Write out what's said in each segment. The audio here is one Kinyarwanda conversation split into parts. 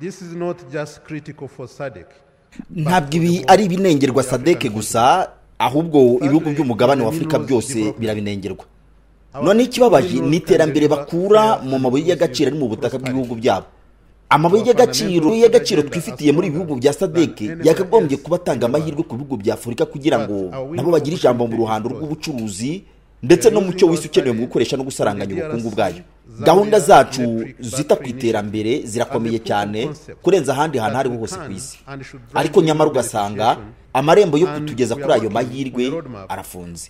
This is not just critical for SADC. ntabwo ibi ari ibinengerwa sadeke gusa ahubwo ibihugu by'umugabane w'afurika byose birabinengerwa none ikibabaje ni iterambere bakura mu mabuye y'agaciro ari mu butaka bw'ibihugu byabo amabuye y'agaciro y'agaciro twifitiye muri ibi bihugu bya sadeke yakagombye kuba atanga amahirwe ku bihugu bya afurika kugira ngo nabo bagire ijambo mu ruhando rw'ubucuruzi ndetse n'umucyo wese ukenewe mu gukoresha no gusaranganya ubukungu bwayo gahunda zacu zita ku iterambere zirakomeye cyane kurenza ahandi hantu aho ariho hose ku isi ariko nyamara ugasanga amarembo yo kutugeza kuri ayo mahirwe arafunze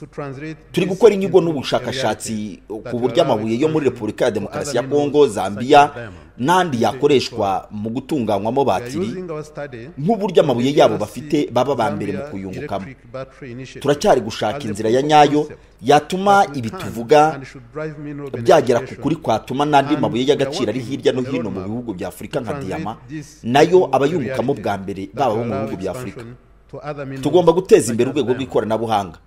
turi gukora inyigo n'ubushakashatsi ku buryo amabuye yo muri repubulika ya demokarasi ya kongo zambia n'andi yakoreshwa mu gutunganywamo batiri nk'uburyo amabuye yabo bafite baba ba mbere mu kuyungukamo turacyari gushaka inzira ya nyayo yatuma ibi tuvuga byagera ku kuri kwatuma n'andi mabuye y'agaciro ari hirya no hino mu bihugu bya afurika nka diyama nayo abayungukamo bwa mbere baba abo mu bihugu bya afurika tugomba guteza imbere urwego rw'ikoranabuhanga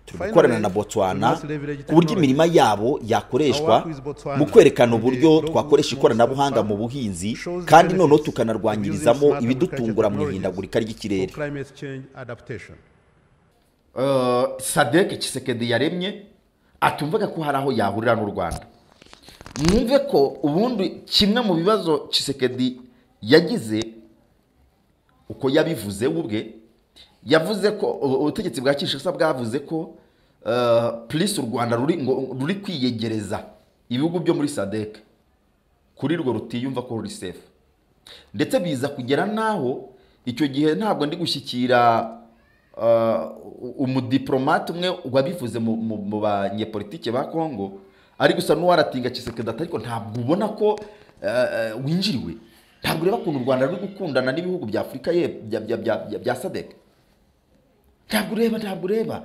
turi gukorana na botswana ku buryo imirima yabo yakoreshwa mu kwerekana uburyo twakoresha ikoranabuhanga mu buhinzi kandi noneho tukanarwanyirizamo ibidutungura mu ihindagurika ry'ikirere sadeke kisekedi yaremye atumvaga ko hari aho yahurira n'u rwanda mwumve ko ubundi kimwe mu bibazo kisekedi yagize uko yabivuze we ubwe yavuze ko ubutegetsi bwa kinshasa bwavuze ko purisi u rwanda ruri kwiyegereza ibihugu byo muri sadeke kuri rwo rutiyumva ko ruri sefu ndetse biza kugera n'aho icyo gihe ntabwo ndi gushyikira umudiporomate umwe wabivuze mu banyepolitike ba kongo ari gusa n'uwaratinga kisekeda ariko ntabwo ubona ko winjiriwe ntabwo ureba ukuntu u rwanda ruri gukundana n'ibihugu bya afurika bya sadeke ntabwo ureba ntabwo ureba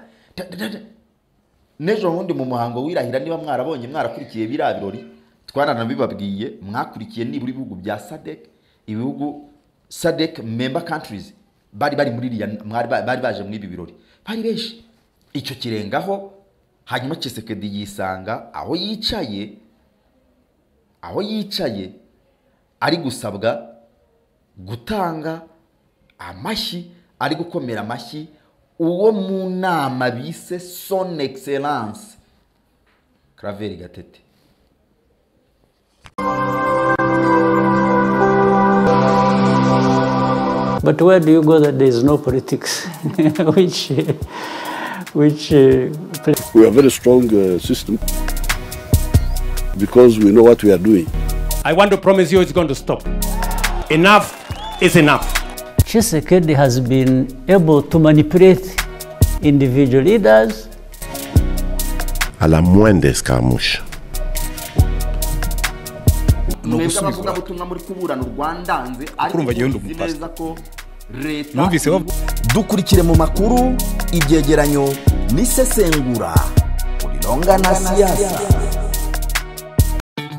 n'ejo bundi mu muhango wirahira niba mwarabonye mwarakurikiye biriya birori twaranabibabwiye mwakurikiye nibura ibihugu bya sadeke ibihugu sadeke memba kantirizi bari bari muri iriya bari baje muri ibi birori bari benshi icyo kirengaho hanyuma kisekedi yisanga aho yicaye aho yicaye ari gusabwa gutanga amashyi ari gukomera amashyi uwo mu nama bise soni egiseranse karaveri gatete But where do you go that there is no politics? which, which. Uh, we are a very strong uh, system because we know what we are doing. I want to promise you it's going to stop. Enough is enough. Chisekedi has been able to manipulate individual leaders. À la moindre escarmouche. mwebwe abavugabutumwa muri kuburana urwandanze Kurumva ariko njyewe ndi muzi umupasiteri. neza ko leta Numvise bavuga- dukurikire mu makuru ibyegeranyo n'isesengura kuri longa na siyasa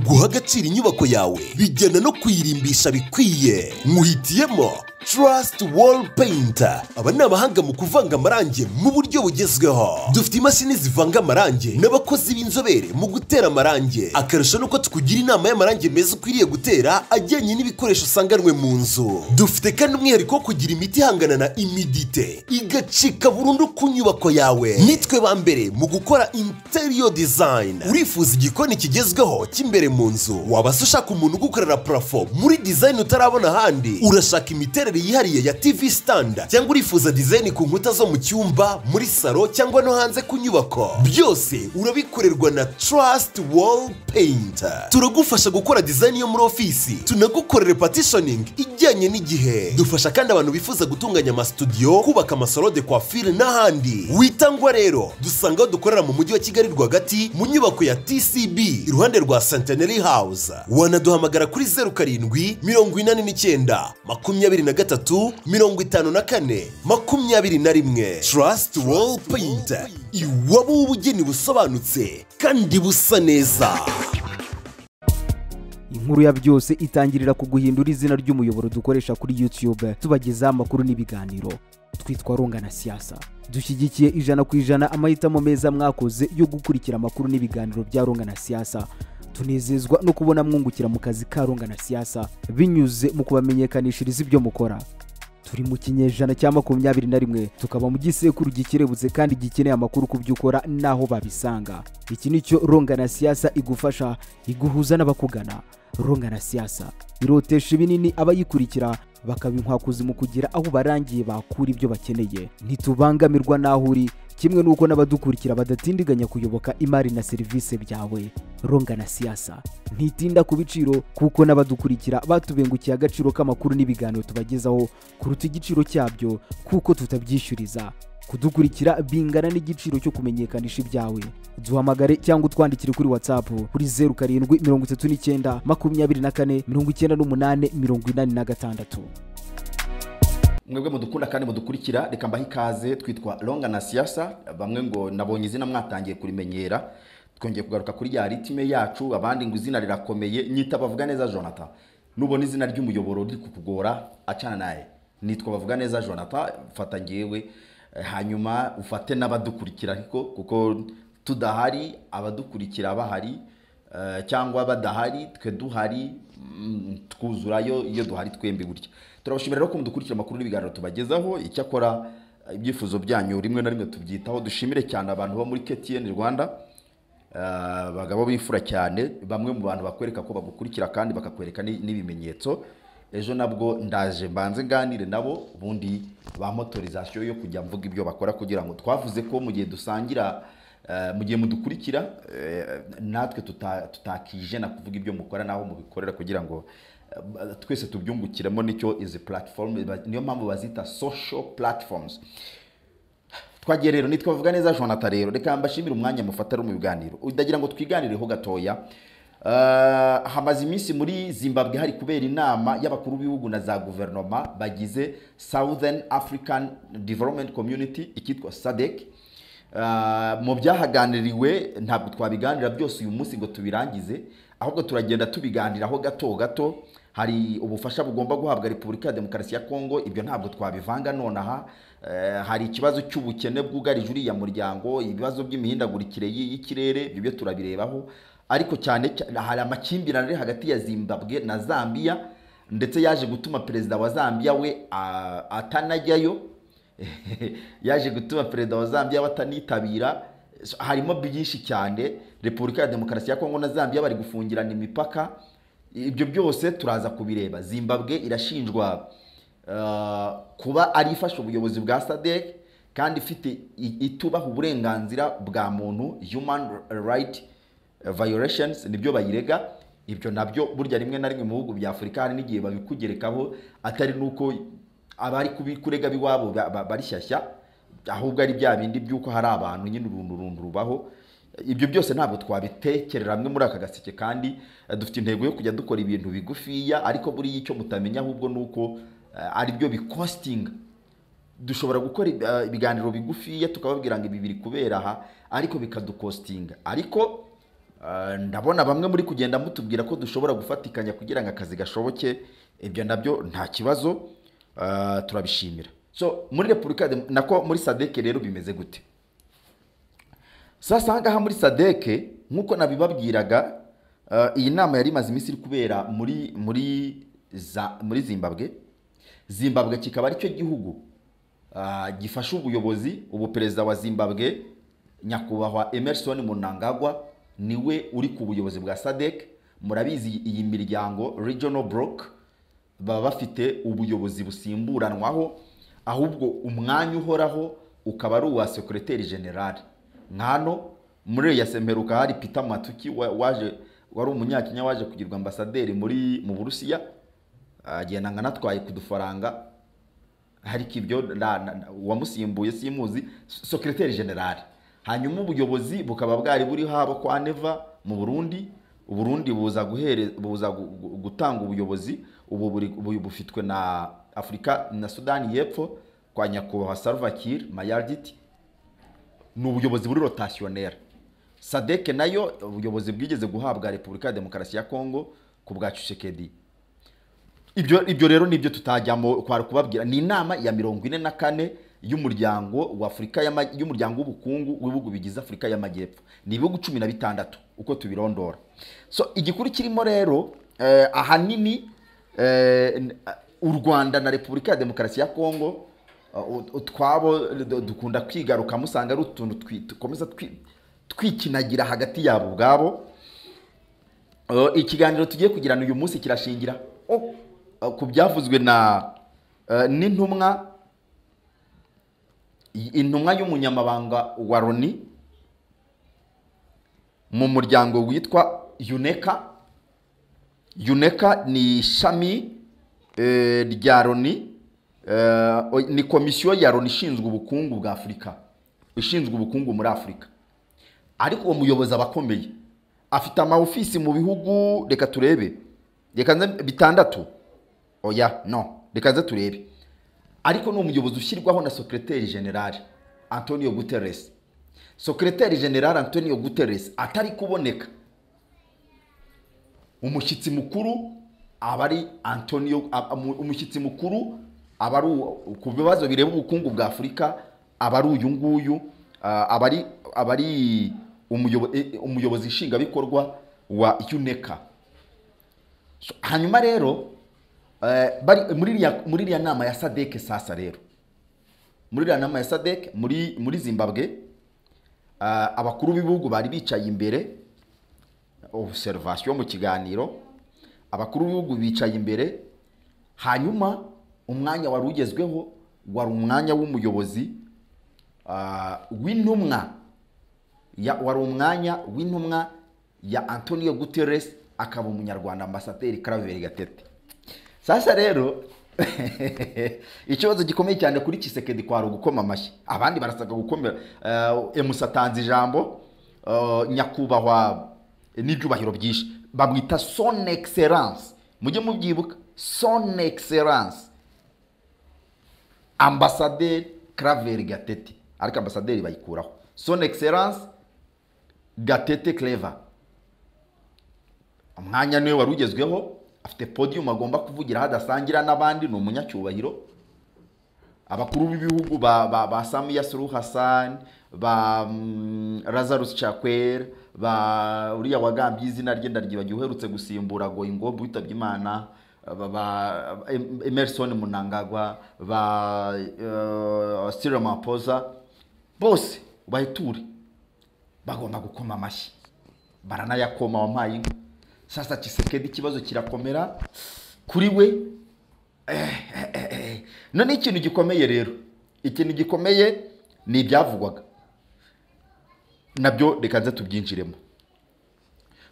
guha agaciro inyubako yawe bijyana no kuyirimbisha bikwiye muhitiyemo Trust Wall Painter aba ni abahanga mu kuvanga amarangi mu buryo bugezweho dufite imashini zivanga amarangi n'abakozi b'inzobere mu gutera amarangi akarusho nuko tukugira inama y'amarangi meza ukwiriye gutera ajyanye n'ibikoresho usanganwe mu nzu dufite kandi umwihariko wo kugira imiti ihangana na imidite igacika burundu ku nyubako yawe nitwe ba mbere mu gukora interior design urifuza igikoni kigezweho cy'imbere mu nzu wabasha ushaka umuntu ugukorera parafo muri design utarabona ahandi urashaka imiterere yihariye ya tv stand cyangwa urifuza design ku nkuta zo mu cyumba muri salo cyangwa no hanze ku nyubako byose urabikorerwa na trust wall paint turagufasha gukora design yo muri ofisi tunagukorere partitioning ijyanye n'igihe dufasha kandi abantu bifuza gutunganya amasudiyo kubaka amasalo de coiffure n'ahandi witangwa rero dusanga aho dukorera mu mujyi wa kigali rwagati mu nyubako ya tcb iruhande rwa centenary house wanaduhamagara kuri zeru karindwi mirongo inani n'icyenda makumyabiri na gatatu mirongo itanu na kane makumyabiri na rimwe trust wall paint iwabo w'ubugeni busobanutse kandi busa neza inkuru ya byose itangirira ku guhindura izina ry'umuyoboro dukoresha kuri youtube tubagezaho amakuru n'ibiganiro twitwa runga na siyasa dushyigikiye ijana ku ijana amahitamo meza mwakoze yo gukurikira amakuru n'ibiganiro bya runga na siyasa tunezezwa no kubona mwungukira mu kazi ka runga na siasa binyuze mu kubamenyekanishiriza ibyo mukora turi mu kinyejana cya makumyabiri na rimwe tukaba mu gisekuru gikerebutse kandi gikeneye amakuru ku byo ukora n'aho babisanga iki ni cyo ronga na siasa igufasha iguhuza n'abakugana ronga na siasa irotesha ibinini abayikurikira bakabinkwakuzi mu kugira aho barangiye bakura ibyo bakeneye ntitubangamirwa n'aho uri kimwe n'uko n'abadukurikira badatindiganya kuyoboka imari na serivisi byawe ronga na siasa ntitinda ku biciro kuko n'abadukurikira batubengukiye agaciro k'amakuru n'ibiganiro tubagezaho kuruta igiciro cyabyo kuko tutabyishyuriza kudukurikira bingana n'igiciro cyo kumenyekanisha ibyawe duhamagare cyangwa utwandikire kuri whatsapp kuri zeru karindwi mirongo itatu n'icyenda makumyabiri na kane mirongo icyenda n'umunani mirongo inani na gatandatu mwebwe mudukunda kandi mudukurikira reka mbahe ikaze twitwa ronga na siasa bamwe ngo nabonye izina mwatangiye kurimenyera twongeye kugaruka kuri ya ritime yacu abandi ngo izina rirakomeye nyita bavuga neza jonathan nubona izina ry'umuyoboro riri kukugora acana naye nitwa bavuga neza jonathan fata ngewe Eh, hanyuma ufate n'abadukurikira ariko kuko tudahari abadukurikira bahari eh, cyangwa badahari twe duhari mm, twuzurayo iyo duhari twembi gutya turabashimira rero ko mudukurikira amakuru n'ibiganiro tubagezaho icyakora eh, ibyifuzo byanyu rimwe na rimwe tubyitaho dushimire cyane abantu bo muri ktn rwanda Ah, bagabo bifura cyane bamwe mu bantu bakwereka ko bagukurikira kandi bakakwereka ni- n'ibimenyetso ejo nabwo ndaje mbanze nganire nabo ubundi ba motorizasiyo yo kujya mvuga ibyo bakora kugira ngo twavuze ko mu gihe dusangira eh, mu gihe mudukurikira eh, natwe tuta- tutakijena kuvuga ibyo mukora n'aho mubikorera kugira ngo eh, twese tubyungukiremo nicyo izi platform ba- niyo mpamvu bazita social platforms twagiye rero nitwa vuga neza jonathan rero reka mbashimire umwanya mufata ari mu biganiro ndagira ngo twiganireho gatoya Uh, hamaze iminsi muri zimbabwe hari kubera inama y'abakuru b'ibihugu na za guverinoma bagize southern african development community icyitwa sadec Uh, mu byahaganiriwe ntabwo twabiganira byose uyu munsi ngo tubirangize ahubwo turagenda tubiganiraho gato gato hari ubufasha bugomba guhabwa repubulika ya demokarasi ya kongo ibyo ntabwo twabivanga nonaha Eh, hari ikibazo cy'ubukene bwugarije uriya muryango ibibazo by'imihindagurikire y'i- y'ikirere ibyo byo turabirebaho ariko cyane cyane hari amakimbirane ari hagati ya zimbabwe na zambia ndetse yaje gutuma perezida wa zambia we ah, atanajyayo yaje gutuma perezida wa zambia batanitabira So, harimo byinshi cyane repubulika ya demokarasi ya kongo na zambia bari gufungirana imipaka ibyo byose turaza kubireba zimbabwe irashinjwa eh, kuba ari ifasha ubuyobozi bwa sadek kandi ifite i- itubaha uburenganzira bwa muntu human right violations nibyo bayirega ibyo nabyo burya rimwe na rimwe mu bihugu bya afurika hari n'igihe babikugerekaho atari n'uko abari kubikurega biwabo ba- ba- barishyashya ahubwo ari bya bindi by'uko hari abantu nyine urundu rundu rubaho ibyo byose ntabwo twabitekerera hamwe muri aka gaseke kandi eh, dufite intego yo kujya dukora ibintu bigufiya ariko buriya icyo mutamenya ahubwo ni uko eh, ari byo bikositinga dushobora gukora ib- eh, ibiganiro bigufiya tukababwira ngo ibi biri kubera aha ariko bikadukostinga ariko eh, ndabona bamwe muri kugenda mutubwira ko dushobora gufatikanya kugira ngo akazi gashoboke ibyo nabyo nta kibazo eh, turabishimira so muri repubulika ya Dem- nako muri sadeke rero bimeze gute sasa ahangaha muri sadeke nk'uko nabibabwiraga eh, iyi nama yari imaze iminsi iri kubera muri muri za, muri zimbabwe zimbabwe kikaba aricyo gihugu ah, gifasha ubuyobozi ubu perezida wa zimbabwe nyakubahwa emerson munangagwa niwe uri ku buyobozi bwa sadek murabizi iyi miryango regional block baba bafite ubuyobozi busimburanwaho ahubwo umwanya uhoraho ukaba ari uwa sekereteri generale nkano muri iyo semperuka hari peter matuki wa- waje wari umunyakenya waje kugirwa ambasaderi muri mu burusiya agenda nkanatwaye ku dufaranga ariko ibyo na- na- na- uwamusimbuye simuzi sekereteri generale hanyuma ubuyobozi bukaba bwari buri haba kwa neva mu burundi uburundi buza guhere- buza gu- gu- gutanga ubuyobozi ubu buri- ubu bufitwe na afurika na sudani y'epfo kwa nyakubahwa salva kiir mayardit ni ubuyobozi buri rotationnaire sadeke nayo ubuyobozi bwigeze guhabwa repubulika ya demokarasi ya kongo ku bwa Tshisekedi ibyo ibyo rero nibyo tutajyamo kwari kubabwira ni inama ya mirongo ine na kane y'umuryango w'afurika y'ama- y'umuryango w'ubukungu w'ibihugu bigize afurika y'amajyepfo ni ibihugu cumi na bitandatu uko tubirondora so igikuru kirimo rero eh, ahanini eh, n- u rwanda na repubulika ya demokarasi ya kongo uh, ut- utwabo du- dukunda kwigaruka musanga ari utuntu twi- dukomeza twi- twikinagira hagati yabo ubwabo Uh, ikiganiro tugiye kugirana uyu munsi kirashingira oh, uh, ku byavuzwe na uh, n'intumwa i- intumwa y'umunyamabanga wa loni mu muryango witwa uneka uneka ni ishami eh, rya loni eh, o- ni komisiyo ya loni ishinzwe ubukungu bwa afurika ishinzwe ubukungu muri afurika ariko uwo muyobozi aba akomeye afite amawufisi mu bihugu reka turebe reka nze bitandatu oya no reka nze turebe ariko ni umuyobozi ushyirwaho na sekreteri generale antonio guterres sekreteri generale antonio guterres atari kuboneka umushyitsi mukuru aba ari antonio a- umu- umushyitsi mukuru aba ari uwo- ku bibazo bireba ubukungu bwa afurika aba ari uyu nguyu ah, aba ari aba ari umuyobo- eh, umuyobozi nshingwabikorwa wa uneka So, hanyuma rero eh, bari- muri iriya- muri iriya nama ya sadeke sasa rero muri iriya nama ya sadeke muri muri zimbabwe ah, abakuru b'ibihugu bari bicaye imbere obuserivasiyo mu kiganiro abakuru b'ibihugu bicaye imbere hanyuma umwanya wari ugezweho wari umwanya w'umuyobozi ah, w'intumwa ya- wari umwanya w'intumwa ya antonio guterres akaba umunyarwanda ambasaderi karaveri gatete sasa rero ikibazo gikomeye cyane kuri kisekedi kwari ugukoma amashyi abandi barasabwa gukomera Eh, emusa atanze ijambo eh, nyakubahwa n'ibyubahiro byinshi bamwita son excellence mujye mubyibuka son excellence ambasaderi karaveri gatete ariko ambasaderi bayikuraho son excellence gatete clever umwanya niwe wari ugezweho afite podium agomba kuvugira hadasangira n'abandi ni umunyacyubahiro abakuru b'ibihugu ba, ba, ba samiya suru hassan ba mm, lazarus chakwera ba uriya wagambye izina rye ndaryibagiwe uherutse gusimbura ngo ingombe witabye imana ba, ba Em- emerson munangagwa ba uh, sira mapoza bose bahiture bagomba gukoma amashyi baranayakoma wampaye inka sasa kisekedi ikibazo kirakomera kuri we none ikintu gikomeye rero ikintu gikomeye ni ibyavugwaga nabyo reka nze tubyinjiremo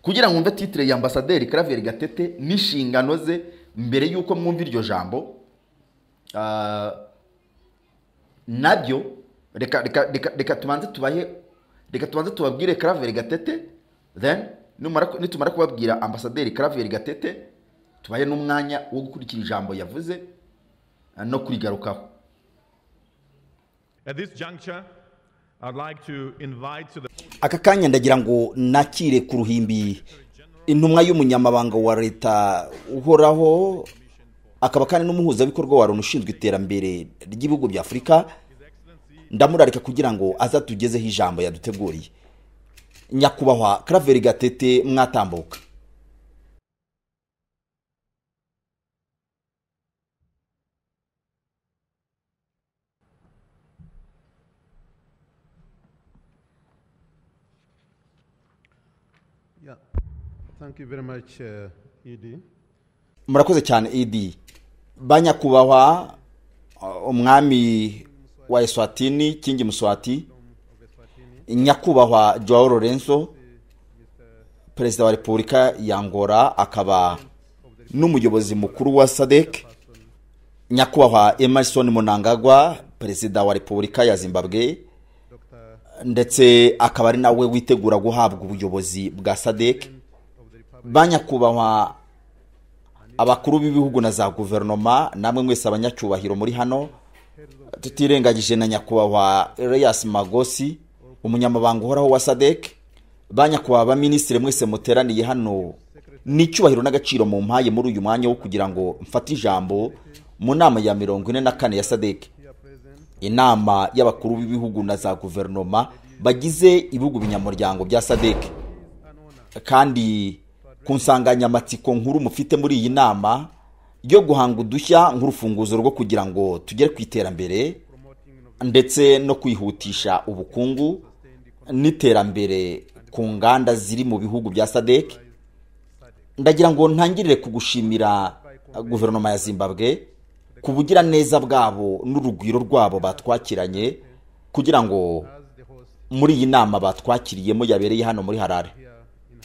kugira ngo mwumve titire ya ambasaderi karaveri gatete n'inshingano ze mbere y'uko mwumva iryo jambo ah, nabyo reka reka reka reka tubanze tubahe reka tubanze tubabwire karaveri gatete then numara- nitumara kubabwira ambasaderi karaveri gatete tubahe n'umwanya wo gukurikira ijambo yavuze ah, no kurigarukaho At this juncture, I'd like to invite to the aka kanya ndagira ngo nakire ku ruhimbi intumwa y'umunyamabanga wa leta uhoraho akaba kandi n'umuhuzabikorwa wa loni ushinzwe iterambere ry'ibihugu bya afurika ndamurarika kugira ngo azatugezeho ijambo yaduteguriye nyakubahwa karaveri gatete mwatambuka Yeah. Thank you very much, uh, Ed. murakoze cyane edi ba nyakubahwa uh, umwami wa eswatini kingi muswati nyakubahwa joao lorenzo perezida wa repubulika ya ngora akaba n'umuyobozi mukuru wa sadek nyakubahwa emerson munangagwa perezida wa repubulika ya zimbabwe ndetse akaba ari nawe witegura guhabwa ubuyobozi bwa sadek ba nyakubahwa abakuru b'ibihugu na za guverinoma namwe mwese abanyacyubahiro muri hano tutirengagije na nyakubahwa Elias Magosi umunyamabanga uhoraho wa SADC ba nyakubahwa ba minisitiri mwese muteraniye hano ni icyubahiro n'agaciro mu mpaye muri uyu mwanya wo kugira ngo mfate ijambo mu nama ya mirongo ine na kane ya SADC inama y'abakuru b'ibihugu na za guverinoma bagize ibihugu binyamuryango bya sadec kandi ku nsanganyamatsiko nkuru mufite muri iyi nama yo guhanga udushya nk'urufunguzo rwo kugira ngo tugere ku iterambere ndetse no kwihutisha ubukungu n'iterambere ku nganda ziri mu bihugu bya sadec ndagira ngo ntangirire kugushimira guverinoma ya zimbabwe ku bugiraneza bwabo n'urugwiro rwabo batwakiranye kugira ngo muri iyi nama batwakiriyemo yabereye hano muri harare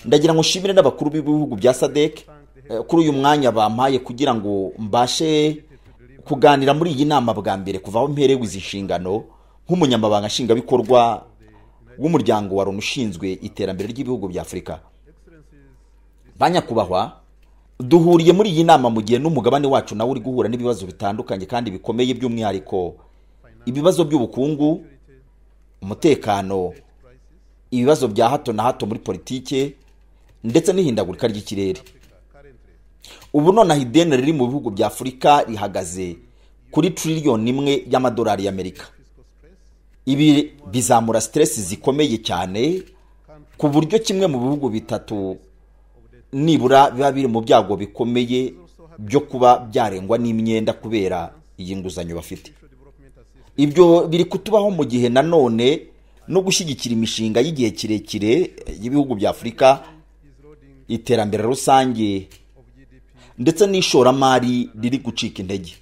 ndagira ngo nshimire n'abakuru b'ibihugu bya sadec kuri uyu mwanya bampaye kugira ngo mbashe kuganira muri iyi nama bwa mbere kuva aho mperewe izi nshingano nk'umunyamabanga nshingwabikorwa w'umuryango wa loni ushinzwe iterambere ry'ibihugu bya afurika ba nyakubahwa duhuriye muri iyi nama mu gihe n'umugabane wacu nawe uri guhura n'ibibazo bitandukanye kandi bikomeye by'umwihariko ibibazo by'ubukungu umutekano ibibazo bya hato na hato muri politike ndetse n'ihindagurika ry'ikirere ubu nonaha ideni riri mu bihugu bya afurika rihagaze kuri tiririyoni imwe y'amadolari y'amerika ibi bizamura siteresi zikomeye cyane ku buryo kimwe mu bihugu bitatu nibura biba biri mu byago bikomeye byo kuba byarengwa n'imyenda kubera iyi nguzanyo bafite ibyo biri kutubaho mu gihe nanone no gushyigikira imishinga y'igihe kirekire y'ibihugu bya afurika iterambere rusange ndetse n'ishoramari riri gucika intege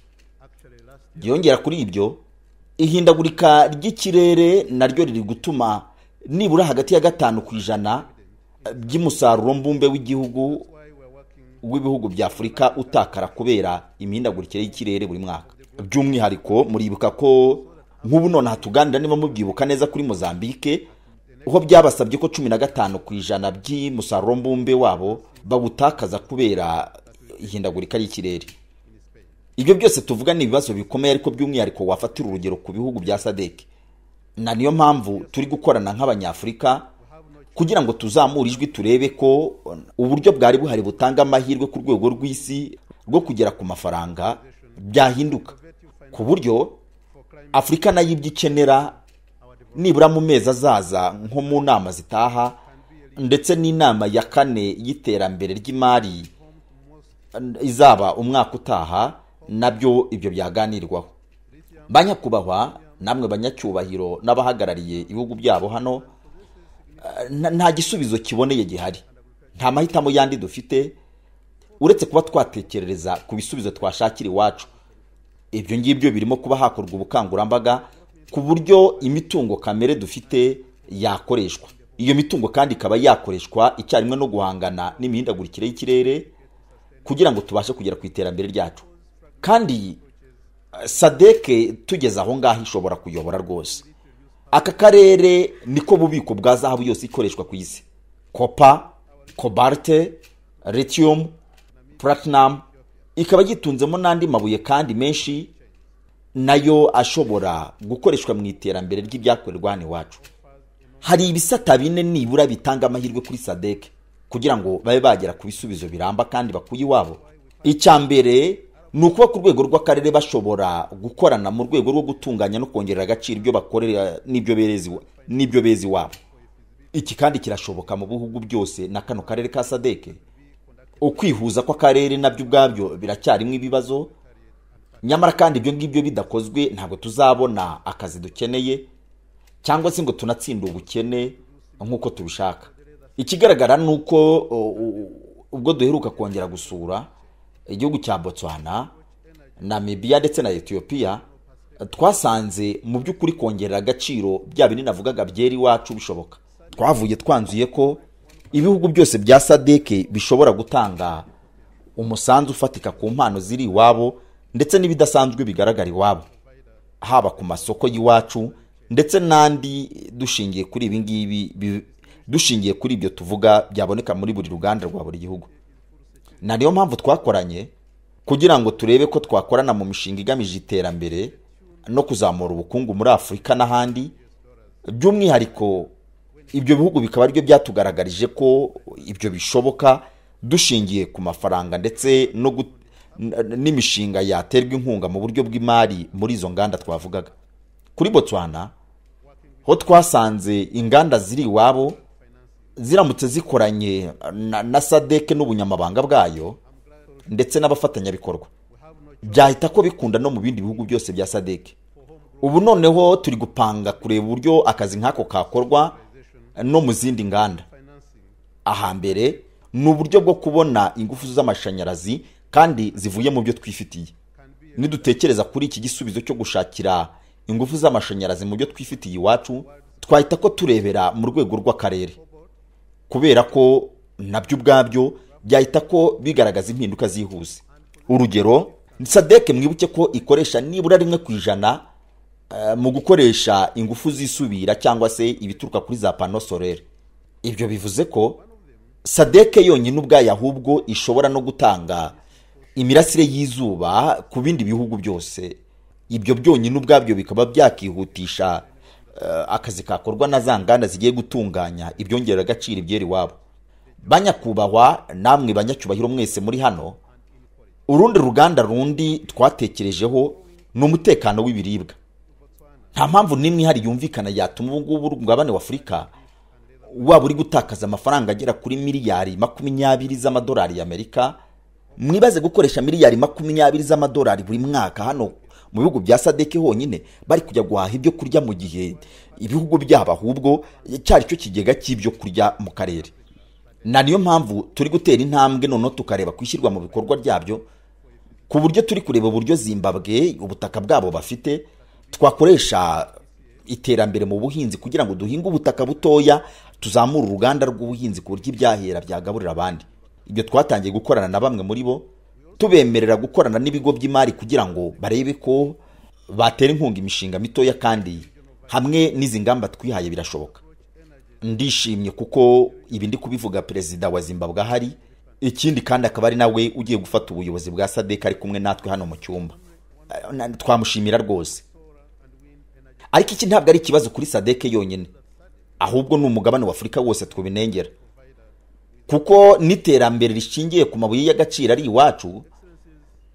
byongera kuri ibyo ihindagurika ry'ikirere naryo riri gutuma nibura hagati ya gatanu ku ijana by'umusaruro mbumbe w'igihugu w'ibihugu bya afurika utakara kubera imihindagurikire y'ikirere buri mwaka by'umwihariko muribuka ko nk'ubu nonaha tuganira niba mubyibuka neza kuri mozambique aho byabasabye ko cumi na gatanu ku ijana by'umusaruro mbumbe wabo bawutakaza kubera ihindagurika ry'ikirere ibyo byose tuvuga ni ibibazo bikomeye ariko by'umwihariko wafatira urugero ku bihugu bya sadec na niyo mpamvu turi gukorana nk'abanyafurika kugira ngo tuzamure ijwi turebe ko uburyo bwari buhari butanga amahirwe ku rwego rw'isi rwo kugera ku mafaranga byahinduka ku buryo afurika nayo ibyo ikenera nibura mu mezi azaza nko mu nama zitaha ndetse n'inama ya kane y'iterambere ry'imari izaba umwaka utaha nabyo ibyo byaganirwaho banyakubahwa namwe banyacyubahiro n'abahagarariye ibihugu byabo hano nta gisubizo kiboneye gihari nta mahitamo yandi dufite uretse kuba twatekerereza ku bisubizo twashakira iwacu ibyo ngibyo birimo kuba hakorwa ubukangurambaga ku buryo imitungo kamere dufite yakoreshwa iyo mitungo kandi ikaba yakoreshwa icyarimwe no guhangana n'imihindagurikire y'ikirere kugira ngo tubashe kugera ku iterambere ryacu kandi sadeke tugeze aho ngaho ishobora kuyobora rwose aka karere niko bubiko bwa zahabu yose ikoreshwa ku isi kopa kobalte lithium platinum ikaba yitunzemo n'andi mabuye kandi menshi nayo ashobora gukoreshwa mu iterambere ry'ibyakorerwa hano iwacu hari ibisata bine nibura bitanga amahirwe kuri sadec kugira ngo babe bagera ku bisubizo biramba kandi bakuye iwabo icya mbere ni ukuba ku rwego rw'akarere bashobora gukorana mu rwego rwo gutunganya no kongerera agaciro ibyo bakorera n'ibyo beza iwabo iki kandi kirashoboka mu bihugu byose na kano karere ka sadeke ukwihuza kw'akarere nabyo ubwabyo biracyarimo ibibazo nyamara kandi ibyo ngibyo bidakozwe ntabwo tuzabona akazi dukeneye cyangwa se ngo tunatsinde ubukene nk'uko tubishaka ikigaragara ni uko ubwo duheruka kongera gusura igihugu cya botswana namibiya ndetse na etiyopiya twasanze mu by'ukuri kongerera agaciro bya bindi navugaga byera iwacu bishoboka twavuye twanzuye ko ibihugu byose bya sadeke bishobora gutanga umusanzu ufatika ku mpano ziri iwabo ndetse n'ibidasanzwe bigaragara iwabo haba ku masoko y'iwacu ndetse n'andi dushingiye kuri ibi ngibi dushingiye kuri ibyo tuvuga byaboneka muri buri ruganda rwa buri gihugu na niyo mpamvu twakoranye kugira ngo turebe ko twakorana mu mishinga igamije iterambere no kuzamura ubukungu muri afurika n'ahandi by'umwihariko ibyo bihugu bikaba aribyo byatugaragarije ko ibyo bishoboka dushingiye ku mafaranga ndetse n'imishinga yaterwa inkunga mu buryo bw'imari muri izo nganda twavugaga kuri botswana ho twasanze inganda ziri iwabo ziramutse zikoranye na, na sadeke n'ubunyamabanga bwayo ndetse n'abafatanyabikorwa byahita ko bikunda no mu bindi bihugu byose bya sadeke ubu noneho turi gupanga kureba uburyo akazi nk'ako kakorwa no mu zindi nganda ahambere ni uburyo bwo kubona ingufu z'amashanyarazi kandi zivuye mu byo twifitiye nidutekereza kuri iki gisubizo cyo gushakira ingufu z'amashanyarazi mu byo twifitiye iwacu twahita ko turebera mu rwego rw'akarere kubera ko nabyo ubwabyo byahita ko bigaragaza impinduka zihuse urugero sadeke mwibuke ko ikoresha nibura rimwe ku ijana eh, mu gukoresha ingufu zisubira cyangwa se ibituruka kuri za pano solere ibyo bivuze ko sadeke yonyine ubwayo ahubwo ishobora no gutanga imirasire y'izuba ku bindi bihugu byose ibyo byonyine ubwabyo bikaba byakihutisha eh, akazi kakorwa na za nganda zigiye gutunganya ibyongerera agaciro ibyera iwabo banyakubahwa namwe banyacyubahiro mwese muri hano urundi ruganda rundi twatekerejeho ni umutekano w'ibiribwa nta mpamvu n'imwe ihari yumvikana yatuma ubu ngubu umugabane w'afurika waba uri gutakaza amafaranga agera kuri miliyari makumyabiri z'amadolari y'amerika mwibaze gukoresha miliyari makumyabiri z'amadolari buri mwaka hano mu bihugu bya sadeke honyine bari kujya guhaha ibyo kurya mu gihe ibihugu byabo ahubwo cyari cyo kigega cy'ibyo kurya mu karere na niyo mpamvu turi gutera intambwe noneho tukareba kwishyirwa mu bikorwa byabyo ku buryo turi kureba uburyo zimbabwe ubutaka bwabo bafite twakoresha iterambere mu buhinzi kugira ngo duhinge ubutaka butoya tuzamure uruganda rw'ubuhinzi ku buryo ibyahera byagaburira abandi ibyo twatangiye gukorana na bamwe muri bo tubemerera gukorana n'ibigo by'imari kugira ngo barebe ko batera inkunga imishinga mitoya kandi hamwe n'izi ngamba twihaye birashoboka ndishimye kuko ibi ndi kubivuga perezida wa zimbabwe ahari ikindi kandi akaba ari nawe ugiye gufata ubuyobozi bwa sadek ari kumwe natwe hano mu cyumba Eh, na- twamushimira rwose ariko iki ntabwo ari ikibazo kuri sadek yonyine ahubwo ni umugabane w'afurika wose twubinengera kuko n'iterambere rishingiye ku mabuye y'agaciro ari iwacu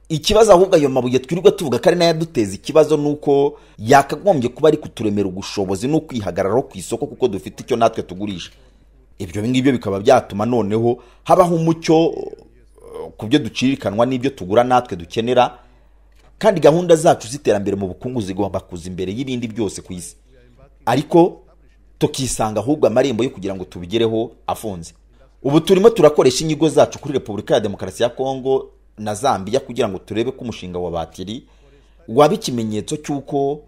ikibazo ahubwo ayo mabuye twirirwa tuvuga ko ari nayo aduteza ikibazo ni uko yakagombye kuba ari kuturemera ubushobozi n'ukwihagararaho ku isoko kuko dufite icyo natwe tugurisha ibyo ngibyo bikaba byatuma noneho habaho umucyo eh, ku byo ducirikanwa n'ibyo tugura natwe dukenera kandi gahunda zacu z'iterambere mu bukungu zigomba kuza imbere y'ibindi byose ku isi ariko tukisanga ahubwo amarembo yo kugira ngo tubigereho afunze ubu turimo turakoresha inyigo zacu kuri repubulika ya demokarasi ya kongo na zambia kugira ngo turebe ko umushinga wa batiri waba ikimenyetso cy'uko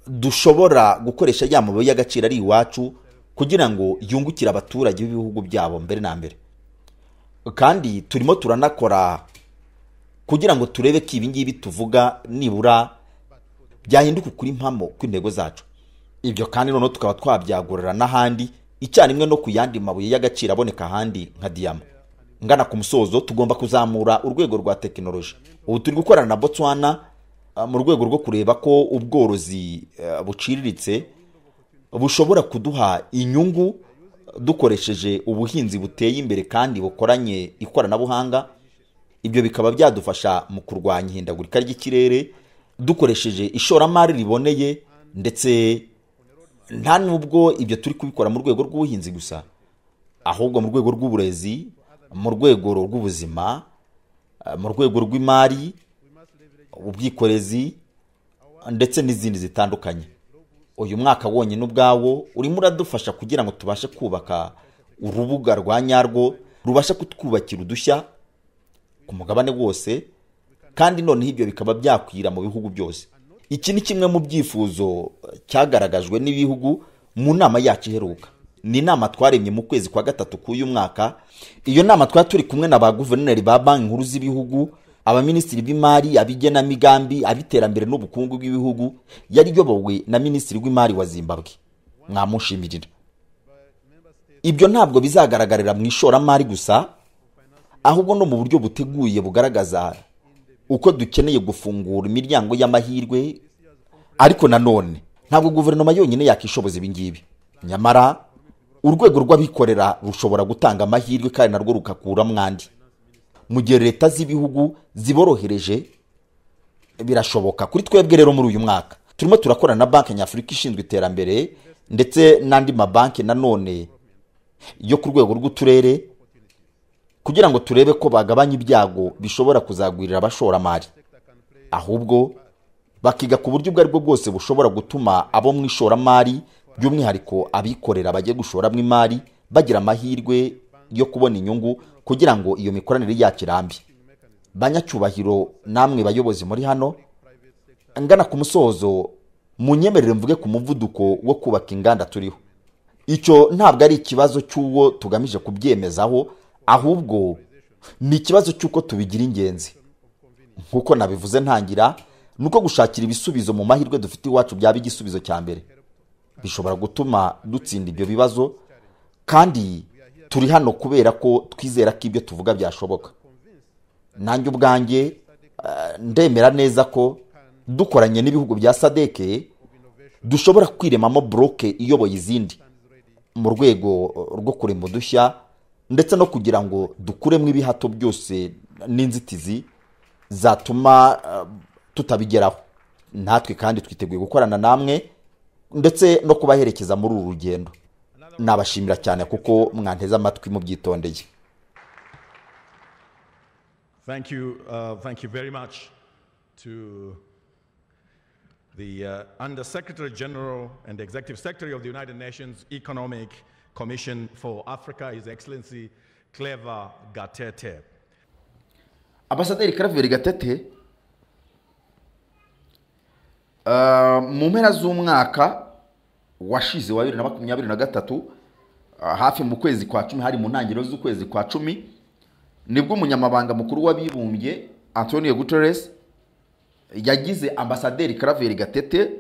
dushobora gukoresha ya mabuye y'agaciro ari iwacu kugira ngo yungukire abaturage b'ibihugu byabo mbere na mbere kandi turimo turanakora kugira ngo turebe ko ibi ngibi tuvuga nibura byahinduka ukuri mpamo kw'intego zacu ibyo kandi noneho tukaba twabyagurira n'ahandi icyarimwe no ku yandi mabuye y'agaciro aboneka ahandi nka diyama ngana ku musozo tugomba kuzamura urwego rwa tekinoloji ubu turi gukorana na botswana eh, mu rwego rwo kureba ko ubworozi eh, buciriritse bushobora kuduha inyungu dukoresheje ubuhinzi buteye imbere kandi bukoranye ikoranabuhanga ibyo bikaba byadufasha mu kurwanya ihindagurika ry'ikirere dukoresheje ishoramari riboneye ndetse nta nubwo ibyo turi kubikora mu rwego rw'ubuhinzi gusa ahubwo mu rwego rw'uburezi mu rwego rw'ubuzima eh, mu rwego rw'imari ubwikorezi ndetse n'izindi zitandukanye uyu mwaka wonyine ubwawo urimo uradufasha kugira ngo tubashe kubaka urubuga rwa nyarwo rubasha kutwubakira udushya ku mugabane wose kandi noneho ibyo bikaba byakwira mu bihugu byose iki ni kimwe mu byifuzo cyagaragajwe n'ibihugu mu nama yacu iheruka ni inama twaremye mu kwezi kwa gatatu k'uyu mwaka iyo nama twari turi kumwe na ba guverineri ba banki nkuru z'ibihugu abaminisitiri b'imari abigenamigambi ab'iterambere n'ubukungu bw'ibihugu yari iyobowe na minisitiri w'imari wa zimbabwe mwamushimirira ibyo ntabwo bizagaragarira mu ishoramari gusa ahubwo no mu buryo buteguye bugaragaza uko dukeneye gufungura imiryango y'amahirwe ariko nanone ntabwo guverinoma yonyine yakishoboza ibi ngibi nyamara urwego rw'abikorera rushobora gutanga amahirwe kandi narwo rugakuramo andi mu gihe leta z'ibihugu ziborohereje birashoboka kuri twebwe rero muri uyu mwaka turimo turakorana na banki nyafurika ishinzwe iterambere ndetse n'andi mabanki nanone yo ku rwego rw'uturere kugira ngo turebe ko bagabanya ibyago bishobora kuzagwirira abashoramari ahubwo bakiga ku buryo ubwo aribwo bwose bushobora gutuma abo mu ishoramari by'umwihariko abikorera bagiye gushoramo imari bagira amahirwe yo kubona inyungu kugira ngo iyo mikoranire yacu irambe banyacyubahiro namwe bayobozi muri hano ngana ku musozo munyemerere mvuge ku muvuduko wo kubaka inganda turiho icyo ntabwo ari ikibazo cy'uwo tugamije kubyemezaho ahubwo ni ikibazo cy'uko tubigira ingenzi nk'uko nabivuze ntangira ni uko gushakira ibisubizo mu mahirwe dufite iwacu byaba igisubizo cya mbere bishobora gutuma dutsinda ibyo bibazo kandi turi hano kubera ko twizera ko ibyo tuvuga byashoboka nanjye ubwanjye eh, ndemera neza ko dukoranye n'ibihugu bya sadeke dushobora kwiremamo buroke iyoboye izindi mu rwego rwo kurema udushya ndetse no kugira ngo dukuremo ibihato byose n'inzitizi zatuma eh, tutabigeraho natwe kandi twiteguye gukorana namwe ndetse no kubaherekeza muri uru rugendo nabashimira cyane kuko mwanteze amatwi mubyitondeye Thank you, uh, thank you very much to the uh, Under Secretary General and Executive Secretary of the United Nations Economic Commission for Africa, His Excellency Clever Gatete. ambasaderi karaveri gatete ah, mu mpera z'umwaka washize wa bibiri na makumyabiri na gatatu ah, hafi mu kwezi kwa cumi hari mu ntangiriro z'ukwezi kwa cumi nibwo umunyamabanga mukuru w'abibumbye antonio guterres yagize ambasaderi karaveri gatete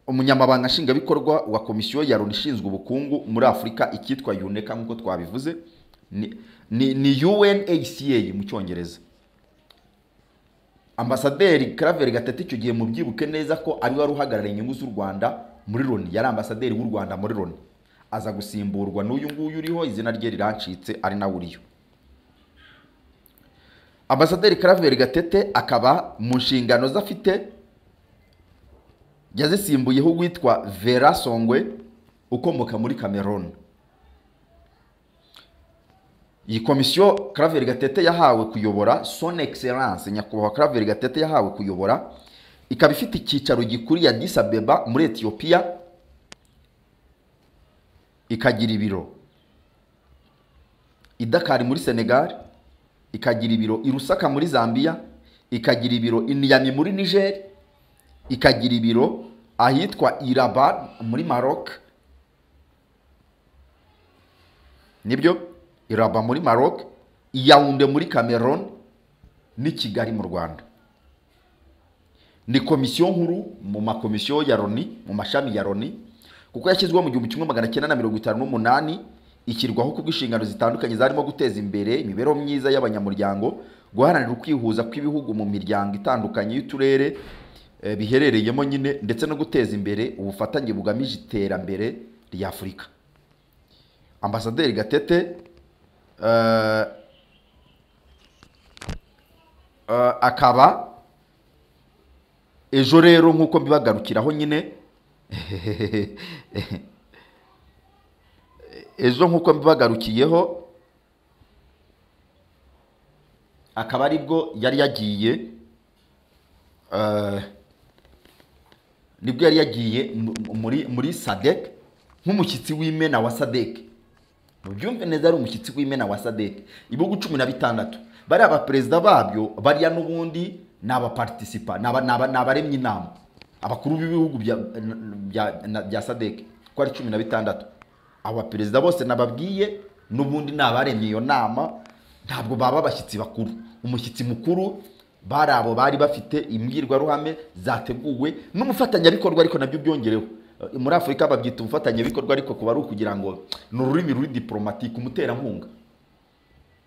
umunyamabanga nshingwabikorwa wa komisiyo ya loni ishinzwe ubukungu muri afurika icyitwa uneka nk'uko twabivuze ni, ni, ni unhca mu cyongereza ambasaderi karaveri gatete icyo gihe mubyibuke neza ko ari wari uhagarariye inyungu z'u rwanda muri loni yari ambasaderi w'u rwanda muri loni aza gusimburwa n'uyu nguyu uriho izina rye rirancitse ari nawe uriyo ambasaderi karaveri gatete akaba mu nshingano ze afite yazisimbuyeho uwitwa vera songwe ukomoka muri cameroon iyi komisiyo karaveri gatete yahawe kuyobora son excellence nyakubahwa karaveri gatete yahawe kuyobora ikaba ifite icyicaro gikuru ya disabeba muri etiyopiya ikagira ibiro i dakari muri senegal ikagira ibiro i rusaka muri zambia ikagira ibiro i niyami muri niger ikagira ibiro ahitwa iraban muri maroc nibyo iraba muri maroc iyawunde muri cameroon n'i kigali mu rwanda ni komisiyo nkuru mu makomisiyo ya loni mu mashami ya loni kuko yashyizweho mu gihumbi kimwe magana cyenda na mirongo itanu n'umunani ishyirwaho kubw'inshingano zitandukanye zarimo guteza imbere imibereho myiza y'abanyamuryango guharanira ukwihuza kw'ibihugu mu miryango itandukanye y'uturere eh, biherereyemo nyine ndetse no guteza imbere ubufatanye bugamije iterambere rya afurika ambasaderi gatete eh, eh, akaba ejo rero nk'uko mbibagarukiraho nyine ejo nk'uko mbibagarukiyeho akaba aribwo yari yagiye eh, nibwo yari yagiye mu- muri muri sadek nk'umushyitsi w'imena wa sadek mubyumve neza ari umushyitsi w'imena wa sadek ibihugu cumi na bitandatu bariya baperezida babyo bariya n'ubundi ni abaparitisipa ni aba- ni aba- ni abaremye inama abakuru b'ibihugu bya bya- na- bya sadek ko ari cumi na bitandatu abo baperezida bose nababwiye n'ubundi ni abaremye iyo nama ntabwo baba abashyitsi bakuru umushyitsi mukuru bari abo bari bafite imbwirwaruhame zateguwe n'umufatanyabikorwa ariko nabyo byongereho Eh, muri afurika babyita ubufatanyabikorwa ariko kuba ari ukugira ngo ni ururimi ruri diporomatike umuterankunga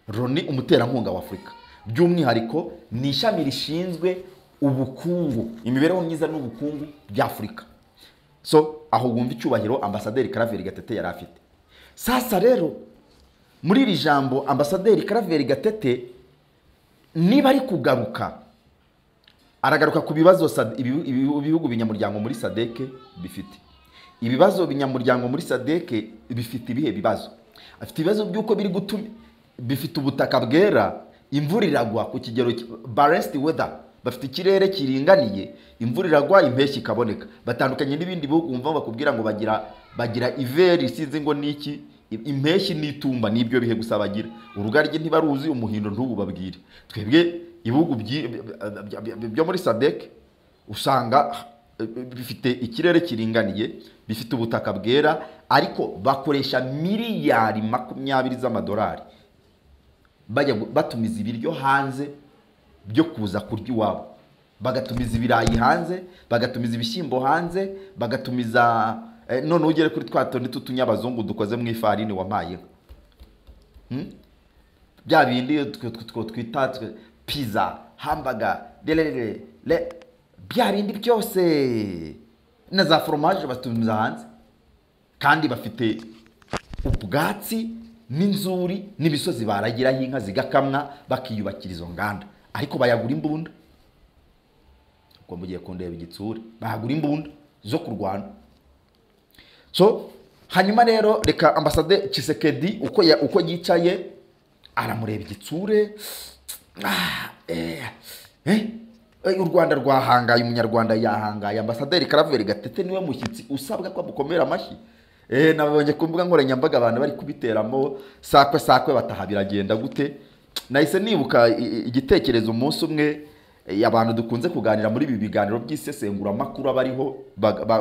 roni umuterankunga wa afurika by'umwihariko ni ishami rishinzwe ubukungu imibereho myiza n'ubukungu by'afurika so aho wumva icyubahiro ambasaderi karaveri gatete yari afite sasa rero muri iri jambo ambasaderi karaveri gatete niba ari kugaruka aragaruka ku bibazo sad- ibihu- ibihu- ibihugu binyamuryango muri sadeke bifite ibibazo binyamuryango muri sadeke bifite ibihe bibazo afite ibibazo by'uko biri gutuma bifite ubutaka bwera imvura iragwa ku kigero baresiti weda bafite ikirere kiringaniye imvura iragwa impeshyi ikaboneka batandukanye n'ibindi bihugu wumva bakubwira ngo bagira bagira iveri sinzi ngo niki impeshyi n'itumba n'ibyo bihe gusa bagira urugaryi ntibaruzi umuhindo ntubu babwire twebwe ibihugu byi- bya- bya- bya- byo muri sadeke usanga eh, bifite ikirere kiringaniye bifite ubutaka bwera ariko bakoresha miliyari makumyabiri z'amadolari bajya gu- batumiza ibiryo hanze byo kuza kurya iwabo bagatumiza ibirayi hanze bagatumiza ibishyimbo hanze bagatumiza eh, noneho ugere kuri twa tundi tw'utunyabazungu dukoze mu ifarini wampayeho Hmm? bya bindi twe- twe- twe- twita twe- pizza hambaga bya bindi byose na za foromaje batumiza hanze kandi bafite ubwatsi n'inzuri n'imisozi baragiraho inka zigakamwa bakiyubakira izo nganda ariko bayagura imbunda ubwo mugiye kundeba igitsure bahagura imbunda zo kurwana so hanyuma rero reka ambasade kisekedi uko ya- uko yicaye aramureba igitsure Ah, eh, eh, eh, u rwanda rwahangaye umunyarwanda yahangaye ambasaderi karaveri gatete niwe mushyitsi usabwa ko amukomera amashyi Eh, nabonye ku mbuga nkoranyambaga abantu bari kubiteramo sakwe sakwe bataha biragenda gute nahise nibuka i- i- igitekerezo umunsi umwe eh, abantu dukunze kuganira muri ibi biganiro by'isesenguramakuru abariho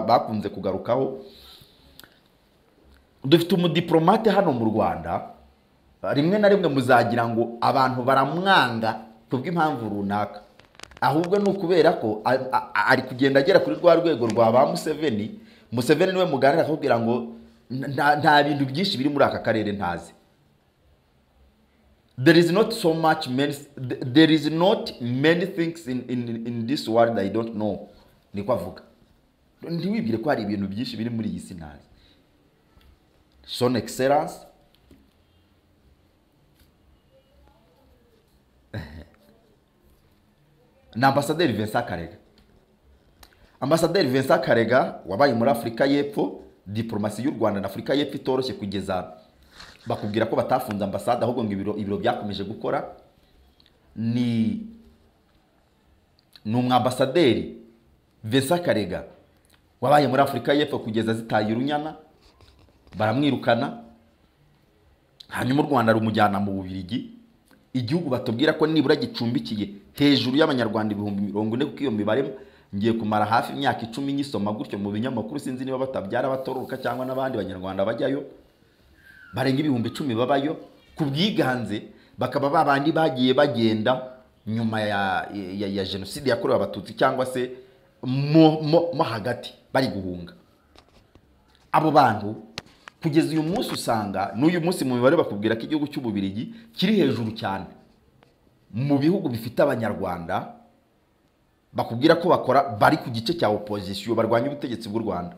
bakunze kugarukaho dufite umudiplomate hano mu rwanda rimwe na rimwe muzagira ngo abantu baramwanga kubw'impamvu runaka ahubwo ni ukubera ko a- a- a- ari kugenda agera kuri rwa rwego rwa ba museveni museveni niwe muganira akakubwira ngo nta- nta bintu byinshi biri muri aka karere ntazi there is not so much many there is not many things in, in, in this world i don't know niko avuga ntiwibwire ko hari ibintu byinshi biri muri iyi si ntazi son excellence ni ambasaderi Vincent Karega ambasaderi Vincent Karega wabaye muri Afurika y'Epfo diplomasi y'u Rwanda na Afurika y'Epfo itoroshye kugeza bakubwira ko batafunze ambasade ahubwo ngo ibiro ibiro byakomeje gukora ni ni umwambasaderi Vincent Karega wabaye muri Afurika y'Epfo kugeza zitaye urunyana baramwirukana hanyuma u Rwanda rumujyana mu Bubiligi igihugu batubwira ko nibura gicumbikiye hejuru y'abanyarwanda ibihumbi mirongo ine kuko iyo mibare ngiye kumara hafi imyaka icumi nyisoma gutyo mu binyamakuru sinzi niba batabyara abatoroka cyangwa n'abandi banyarwanda bajyayo barenga ibihumbi icumi babayo ku bwiganze bakaba ba bandi bagiye bagenda nyuma ya, ya, ya jenoside yakorewe abatutsi cyangwa se mo, mo, mo hagati bari guhunga abo bantu kugeza uyu munsi usanga n'uyu munsi mu mibare bakubwira ko igihugu cy'ububirigi kiri hejuru cyane mu bihugu bifite abanyarwanda bakubwira ko bakora bari ku gice cya opozisiyo barwanya ubutegetsi bw'u rwanda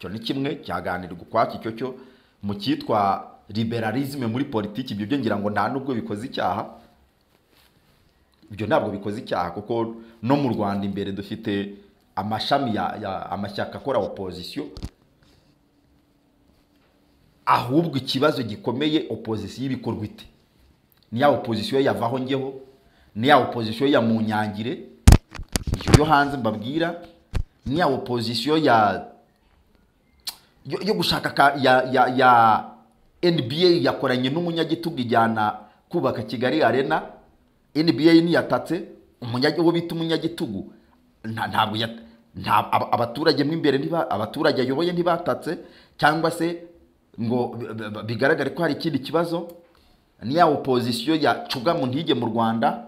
icyo ni kimwe cyaganirwa ukwacyo icyo cyo mu cyitwa liberalisme muri politiki ibyo byo ngira ngo nta nubwo bikoze icyaha ibyo ntabwo bikoze icyaha kuko no mu rwanda imbere dufite amashami ya, ya amashyaka akora opozisiyo ahubwo ikibazo gikomeye opozisiyo ibikorwa ite ni ya opozisiyo yavaho ngeho ni ya opozisiyo ya munyangire iyo yo hanze mbabwira ni ya opozisiyo ya yo, yo gushaka ka, ya, ya, ya nba yakoranye n'umunyagitugu ijyana kubaka kigali arena nba niyatatse umunyagi- uwo bita umunyagitugu nta- ntabwo ya- nta- aba- abaturage mo imbere ntiba- abaturage ayoboye ntibatatse cyangwa se ngo b- b- b- bigaragare ko hari ikindi kibazo ni ya opozisiyo ya cuga mu ntige mu rwanda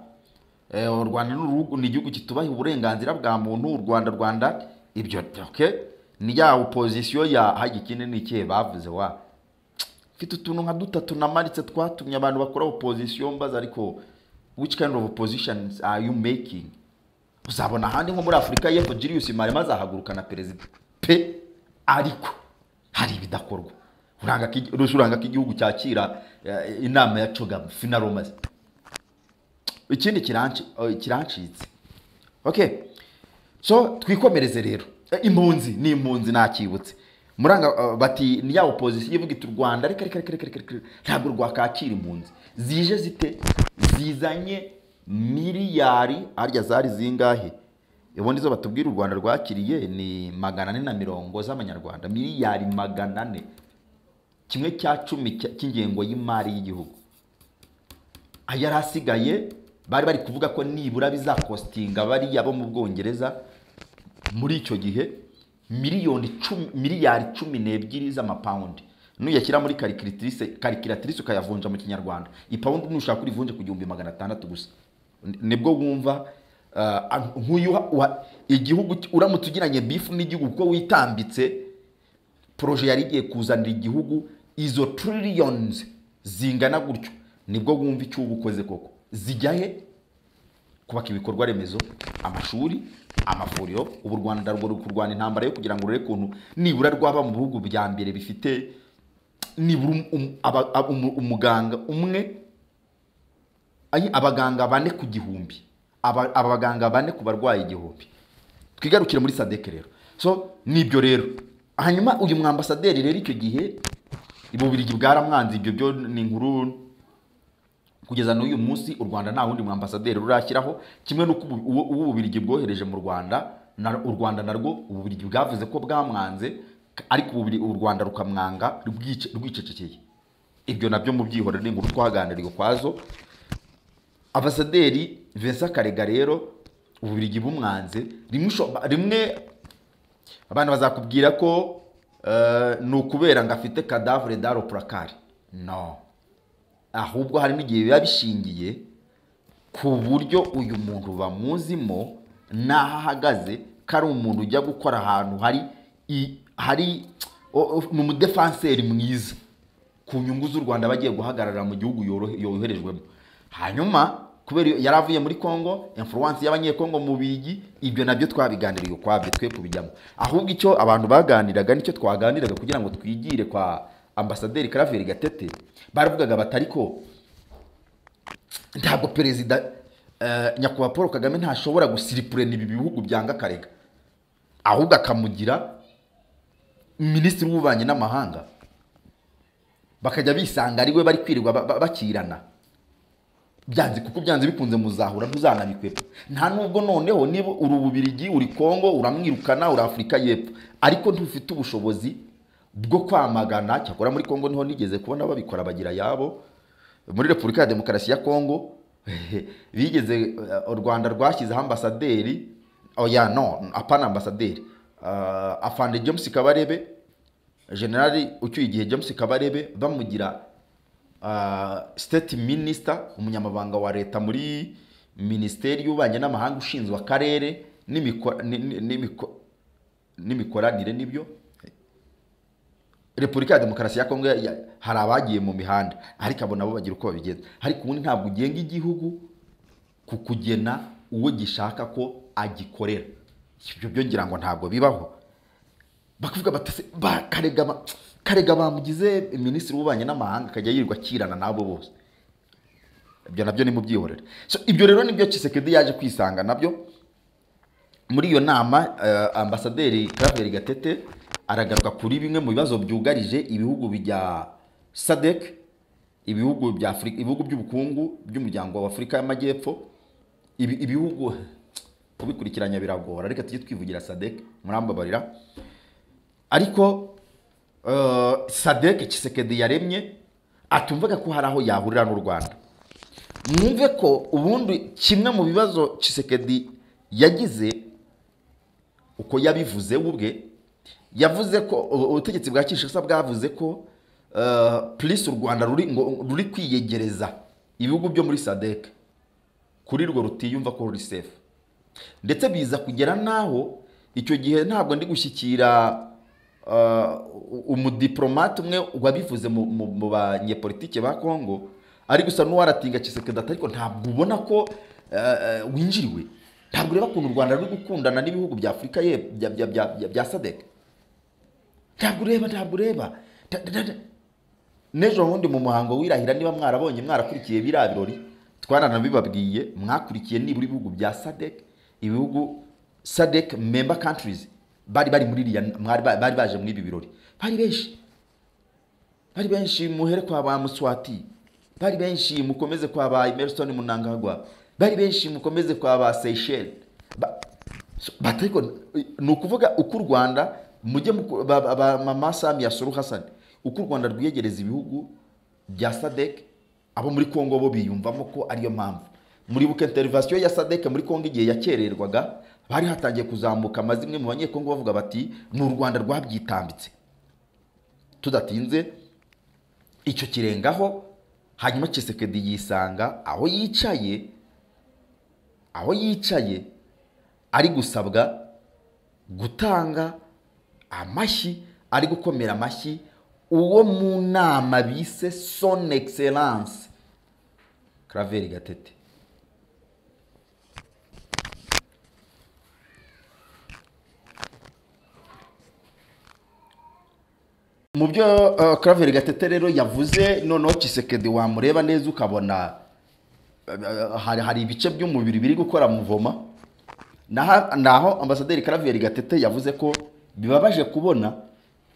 Eh, u rwanda ni uruhu- ni igihugu kitubaha uburenganzira bwa muntu u rwanda rwanda ibyo okay? ni ya opozisiyo ya hajya ikindi ni ikihe bavuze wa mfite utuntu nka dutatu namanitse twatumye abantu bakora opozisiyo mbaza ariko which kind of opposition are you making uzabona ahandi nko muri afurika y'epfo julius marema azahaguruka na perezida pe ariko hari ibidakorwa uranga ko igi- uranga ko igihugu cyakira eh, inama ya cogamu finaromazi ikindi kiranci- eh, kirancitse okay so twikomereze rero Eh, impunzi ni impunzi ntakibutse muranga eh, bati ni ya opozisiyo ivuga iti u rwanda reka reka reka reka reka reka, ntabwo rwakwakira impunzi zije zite zizanye miliyari harya zari zingahe ubundi zo batubwira u rwanda rwakiriye ni magana ane na mirongo z'amanyarwanda miliyari magana ane kimwe cya cumi cya- cy'ingengo y'imari y'igihugu ayari asigaye bari bari kuvuga ko nibura bizakostinga bariya bo mu bwongereza muri icyo gihe miliyoni cumi- miliyari cumi n'ebyiri z'amapawundi nuyashyira muri karikiritirise karikiratirise ukayavunja mu kinyarwanda ipawundi nushaka urivunje ku gihumbi magana atandatu gusa Ni- nibwo wumva ah, nk'uyu wa- wa- igihugu cy- uramutse ugiranye bifu n'igihugu kuko witambitse poroje yari igiye kuzanira igihugu izo trillions zingana gutyo nibwo wumva icyo uba ukoze koko zijya he kubaka ibikorwa remezo amashuri amavuriro ubu u rwanda ruri kurwana intambara yo kugira ngo rurebe ukuntu nibura rwaba mu bihugu bya mbere bifite nibura um- um- aba- ab- umu- umuganga umwe ayi- abaganga bane ku gihumbi Aba- abaganga bane ku barwayi igihumbi twigarukire muri sadeke rero so nibyo rero hanyuma uyu mwambasaderi rero icyo gihe ibubirigi bwaramwanze ibyo byo ni inkuru kugeza n'uyu munsi u rwanda nta wundi mwambasaderi rurashyiraho kimwe n'uko ubu- uwo- uwo ububirigi bwohereje mu rwanda na- u rwanda narwo ububirigi bwavuze ko bwamwanze k- ariko ububiri- u rwanda rukamwanga rwice- rwicecekeye ibyo nabyo mu byihorero ni inkuru twaganiriye ukwazo ambasaderi vincent karega rero ububirigi bumwanze rimwe usho- rimwe abantu bazakubwira ko eh, ni ukubera ngo afite kadavure daro purakari no ahubwo hari n'igihe biba bishingiye ku buryo uyu muntu bamuzimo n'aho ahagaze ko ari umuntu ujya gukora ahantu hari i- hari o- o- ni umudefanseri mwiza ku nyungu z'u rwanda bagiye guhagarara mu gihugu yorohe- yoherejwemo hanyuma kubera iyo- yari avuye muri congo influence y'abanyekongo mu bigi ibyo nabyo twabiganiriye ukwabyo twe kubijyamo ahubwo icyo abantu baganiraga nicyo twaganiraga kugira ngo twigire kwa ambasaderi karaveri gatete baravugaga bati ariko ntabwo perezida eh, nyakubahwa paul kagame ntashobora gusiripurena ibi bihugu byanga akarega ahubwo akamugira minisitiri w'ububanyi n'amahanga bakajya bisanga ari we bari kwirirwa ba- ba- bakirana byanze kuko byanze bikunze muzahura ntuzanabikwepa nta nubwo noneho niba uri ububirigi uri kongo uramwirukana uri afurika y'epfo ariko ntufite ubushobozi bwo kwamagana cyakora muri kongo niho nigeze kubona babikora bagira yabo muri repubulika ya demokarasi ya kongo bigeze eh, u rwanda rwashyizeho ambasaderi oya no apana ambasaderi Ah, afande james kabarebe generali ucyuye igihe james kabarebe bamugira ah, state minister umunyamabanga wa leta muri minisiteri y'ububanyi n'amahanga ushinzwe akarere n'imiko- ni- ni- n'imiko- n'imikoranire n'ibyo repubulika ya demokarasi ya kongo ya- ya- hari abagiye mu mihanda ariko abo nabo bagira uko babigenza ariko ubundi ntabwo ugenga igihugu ku kugena uwo gishaka ko agikorera ibyo byo ngira ngo ntabwo bibaho bakavuga bati "Se, ba- karega ba- karega bamugize minisitiri w'ububanyi n'amahanga akajya yirirwa akirana n'abo bose ibyo nabyo ni mu byihorere so ibyo rero nibyo kisekedi yaje kwisanga nabyo muri iyo nama eh, ambasaderi Claver Gatete aragaruka kuri bimwe mu bibazo byugarije ibihugu bya SADC ibihugu bya Afurika ibihugu by'ubukungu by'umuryango wa Afurika y'Amajyepfo ibi, ibihugu kubikurikiranya biragora reka tujye twivugira SADC murambabarira ariko eh, SADC Kisekedi yaremye atumvaga ko hari aho yahurira n'u Rwanda mwumve ko ubundi kimwe mu bibazo Kisekedi yagize uko yabivuze we ubwe yavuze ko u- ubutegetsi bwa Kinshasa bwavuze ko eh, police u Rwanda ruri ngo ruri kwiyegereza ibihugu byo muri SADC kuri rwo rutiyumva ko ruri safe ndetse biza kugera n'aho icyo gihe ntabwo ndi gushyikira eh, u- umudiplomate umwe wabivuze mu- mu mu banyepolitike ba Kongo ari gusa n'uwaratinga Kisekedi ati ariko ntabwo ubona ko eh, eh, winjiriwe ntabwo ureba ukuntu u Rwanda ruri gukundana n'ibihugu bya Afurika y'Epfo bya- bya- bya- bya- bya SADC ntabwo ureba ntabwo ureba Ta- ta- ta- n'ejo bundi mu muhango wirahira niba mwarabonye mwarakurikiye biriya birori twananabibabwiye mwakurikiye nibura ibihugu bya sadek ibihugu sadec member countries bari bari muri iriya mwari ba- bari baje muri ibi birori bari benshi bari benshi muhere kwa ba muswati bari benshi mukomeze kwa ba emerson munangagwa bari benshi mukomeze kwa ba seyisheli batego ni ukuvuga uko u rwanda mujye muku- ba- ba- ba- mama samiya suru hasani uko u rwanda rwiyegereza ibihugu bya sadec abo muri congo bo biyumvamo ko ariyo mpamvu muri buke interivasiyo ya sadec muri congo igihe yakererwaga bari hatangiye kuzamuka maze imwe mu banyekongo bavuga bati ni u rwanda rwabyitambitse tudatinze icyo kirengaho hanyuma kisekedi yisanga aho yicaye aho yicaye ari gusabwa gutanga amashyi ari gukomera amashyi uwo mu nama bise son excellence karaveri gatete mu byo uh, karaveri gatete rero yavuze noneho kisekedi wamureba neza ukabona uh, hari, hari ibice by'umubiri biri gukora muvoma Naha- naho ambasaderi karaveri gatete yavuze ko bibabaje kubona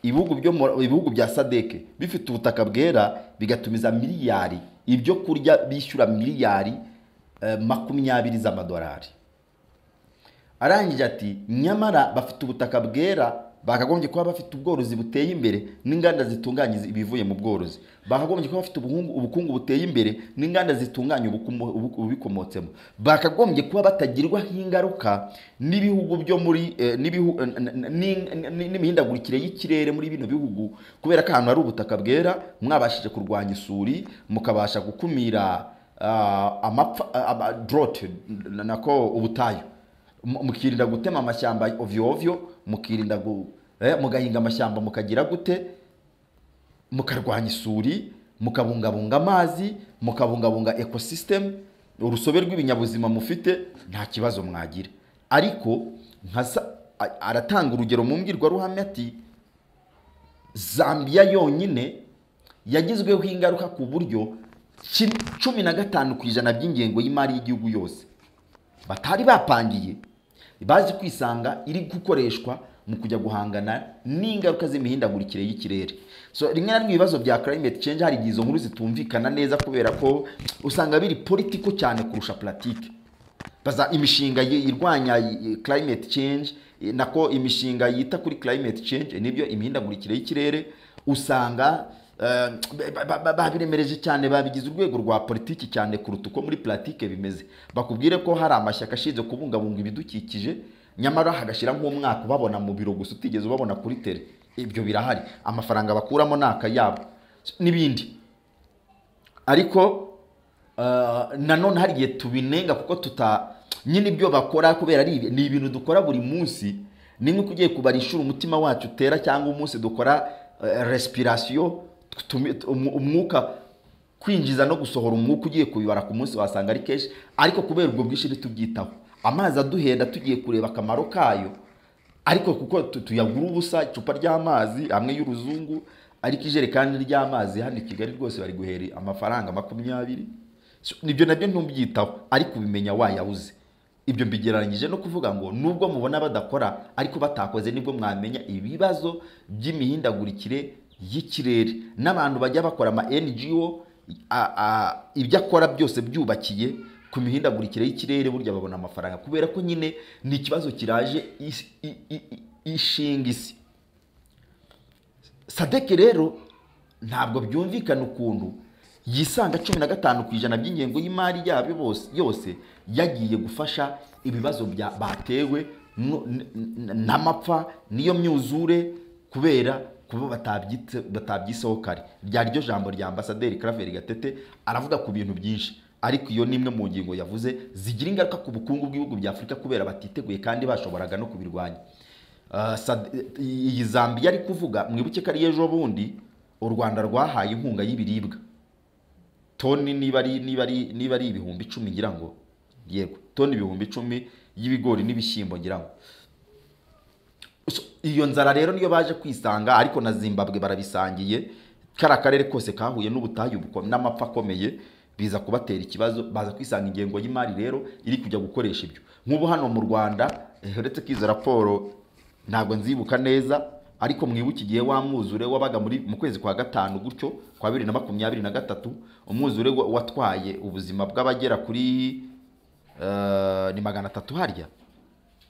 ibihugu byo mu- ibihugu bya sadeke bifite ubutaka bwera bigatumiza miliyari ibyo kurya bishyura miliyari eh, makumyabiri z'amadolari arangije ati nyamara bafite ubutaka bwera bakagombye kuba bafite ubworozi buteye imbere n'inganda zitunganya izi- ibivuye mu bworozi bakagombye kuba bafite ubuhungu- ubukungu buteye imbere n'inganda zitunganya ubukumo- ubu- ububikomotsemo bakagombye kuba batagirwaho ingaruka n'ibihugu byo muri eh, n'ibihu- eh, n- n- n- n- n- n'imihindagurikire y'ikirere muri bino bihugu kubera ko ahantu hari ubutaka bwera mwabashije kurwanya isuri mukabasha gukumira ah, amapfa dorote nako ubutayu mu- mukirinda gutema amashyamba ovyo ovyo mukirinda gu- eh, mugahinga amashyamba mukagira gute mukarwanya isuri mukabungabunga amazi mukabungabunga ekosisitemu urusobe rw'ibinyabuzima mufite nta kibazo mwagira ariko nka sa- a- aratanga urugero mu mbwirwaruhame ati zambia yonyine yagizweho ingaruka ku buryo ki- cumi na gatanu ku ijana by'ingengo y'imari y'igihugu yose batari bapangiye bazi kwisanga iri gukoreshwa mu kujya guhangana n'ingaruka z'imihindagurikire y'ikirere so rimwe na rimwe ibibazo bya climate change hari igihe izo nkuru zitumvikana neza kubera ko usanga biri politiko cyane kurusha politike baza imishinga yi- irwanya i- i- climate change i- nako imishinga yita kuri climate change nibyo imihindagurikire y'ikirere usanga eh, ba- ba- ba- babiremereje cyane babigize urwego rwa politiki cyane kuruta uko muri politike bimeze bakubwire ko hari amashyaka ashinzwe kubungabunga ibidukikije nyamara hagashyira nk'umwaka ubabona mu biro gusa utigeze ubabona kuri tele ibyo birahari amafaranga bakuramo ni akayabo n'ibindi ariko Uh, nanone hari igihe tubinenga kuko tuta nyine ibyo bakora kubera ari ibi- ni ibintu dukora buri munsi ni nk'uko ugiye kubara inshuro umutima wacu utera cyangwa umunsi dukora eh, respiration tumi- umu- umwuka kwinjiza no gusohora umwuka ugiye kubibara ku munsi wasanga ari kenshi ariko kubera ubwo bwinshi ntitubyitaho amazi aduhenda tugiye kureba akamaro kayo ariko kuko tu- tuyagura ubusa icupa ry'amazi hamwe y'uruzungu ariko ijerekani ry'amazi hano i kigali rwose bari guhera amafaranga makumyabiri So, nibyo nabyo ntubyitaho ariko ubimenya wayabuze ibyo mbigereranyije no kuvuga ngo nubwo mubona badakora ariko batakoze nibwo mwamenya ibibazo by'imihindagurikire y'ikirere n'abantu bajya bakora ama ngo a- a- ibyo akora byose byubakiye ku mihindagurikire y'ikirere burya babona amafaranga kubera ko nyine ni ikibazo kiraje is- i- i- i- ishinga isi sadeke rero ntabwo byumvikana ukuntu yisanga cumi na gatanu ku ijana by'ingengo y'imari yabyo bose yose yagiye gufasha ibibazo bya- batewe no- n- n- n'amapfa n'iyo myuzure kubera kuba batabyitse- batabyiseho kare ryari ryo jambo rya ambasaderi karaveri gatete aravuga ku bintu byinshi ariko iyo ni imwe mu ngingo yavuze zigira ingaruka ku bukungu bw'ibihugu bya afurika kubera batiteguye kandi bashoboraga no kubirwanya Uh, Sad- iyi zambia ari kuvuga mwibuke ko ari ejo bundi u rwanda rwahaye inkunga y'ibiribwa toni niba ari niba ari niba ari ibihumbi icumi ngira ngo yego toni ibihumbi icumi y'ibigori n'ibishyimbo ngira ngo So, iyo nzara rero niyo baje kwisanga ariko na zimbabwe barabisangiye kari akarere kose kahuye n'ubutayu buko- n'amapfa akomeye biza kubatera ikibazo baza kwisanga ingengo y'imari rero iri kujya gukoresha ibyo nk'ubu hano mu rwanda Eh, uretse ko izo raporo ntabwo nzibuka neza ariko mwibuke igihe wa mwuzure wabaga muri mu kwezi kwa gatanu gutyo kwa bibiri na makumyabiri na gatatu umwuzure wa- watwaye ubuzima bw'abagera kuri eh, ni magana atatu harya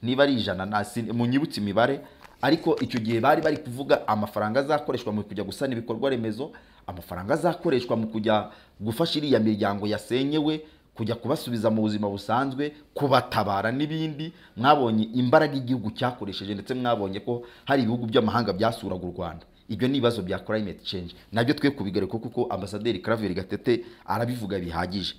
niba ari ijana na sin- munyibutse imibare ariko icyo gihe bari bari kuvuga amafaranga azakoreshwa mu kujya gusana ibikorwa remezo amafaranga azakoreshwa mu kujya gufasha iriya miryango yasenyewe kujya kubasubiza mu buzima busanzwe kubatabara n'ibindi mwabonye imbaraga igihugu cyakoresheje ndetse mwabonye ko hari ibihugu by'amahanga byasuraga u rwanda ibyo ni ibibazo bya climate change nabyo twe kubigaruka kuko ambasaderi claver gatete arabivuga bihagije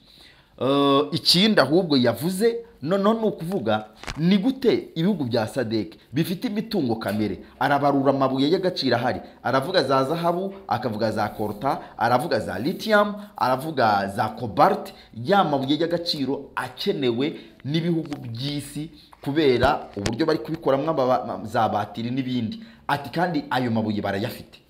Eh, ikindi ahubwo yavuze noneho ni ukuvuga ni gute ibihugu bya sadek bifite imitungo kamere arabarura amabuye y'agaciro ahari aravuga za zahabu akavuga za korta aravuga za lithium aravuga za cobalt ya mabuye y'agaciro akenewe n'ibihugu by'isi kubera uburyo bari kubikoramo amaba- ma- za batiri n'ibindi ati kandi ayo mabuye barayafite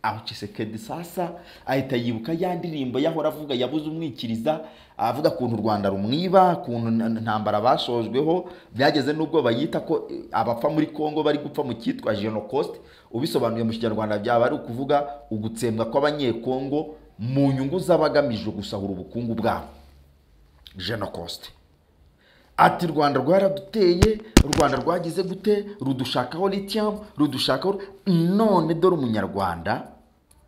aho Tshisekedi sasa ahita yibuka ya ndirimbo yahora avuga yabuze umwikiriza avuga ukuntu u Rwanda rumwiba ukuntu nta- ntambara bashojweho byageze n'ubwo bayita ko eh, abapfa muri Kongo bari gupfa mu cyitwa Genocide ubisobanuye mu kinyarwanda byaba ari ukuvuga ugutsembwa kw'abanyekongo mu nyungu z'abagamije gusahura ubukungu bwabo Genocide ati u rwanda rwaraduteye u rwanda rwagize gute rudushakaho lithium rudushakaho none dore umunyarwanda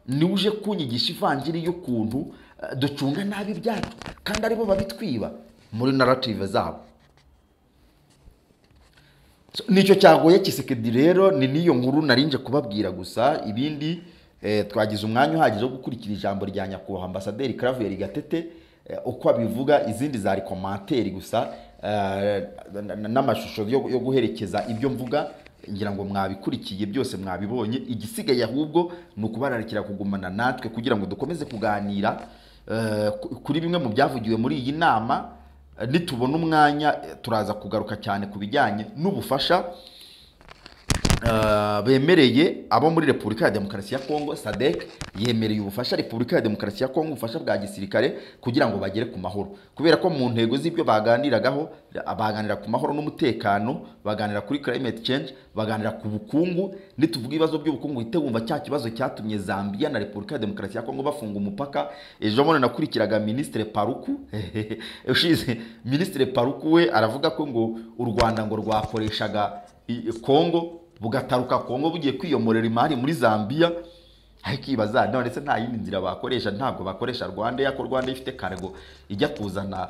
niwe uje kunyigisha ivanjiri y'ukuntu eh, ducunga nabi ibyacu kandi aribo babitwiba muri narrative zabo So, nicyo cyagoye kisekedi rero ni n'iyo nkuru narinje kubabwira gusa ibindi eh, twagize umwanya uhagije wo gukurikira ijambo rya nyakubahwa ambasaderi karaveri gatete eh, uko abivuga izindi za rekomantere gusa eh, n- n- n'amashusho yo yo guherekeza ibyo mvuga ngira ngo mwabikurikiye byose mwabibonye igisigaye ahubwo ni ukubararikira kugumana natwe kugira ngo dukomeze kuganira eh, ku- kuri bimwe mu byavugiwe muri iyi nama nitubona umwanya eh, turaza kugaruka cyane ku bijyanye n'ubufasha eh, bemereye abo muri repubulika ya demokarasi ya kongo sadek yemereye ubufasha repubulika ya demokarasi ya kongo ubufasha bwa gisirikare kugira ngo bagere ku mahoro kubera ko mu ntego z'ibyo baganiragaho baganira ku mahoro n'umutekano baganira kuri climate change baganira ku bukungu nituvuga ibibazo by'ubukungu uhite wumva cya kibazo cyatumye zambia na repubulika ya demokarasi ya kongo bafunga umupaka ejo bundi nakurikiraga minisitiri paruku ushize minisitiri paruku we aravuga ko ngo u rwanda ngo rwakoreshaga i- kongo bugataruka kongo bugiye kwiyomorera imari muri zambia akibaza none ndetse nta yindi nzira bakoresha ntabwo bakoresha rwanda yako rwanda ifite kargo ijya kuzana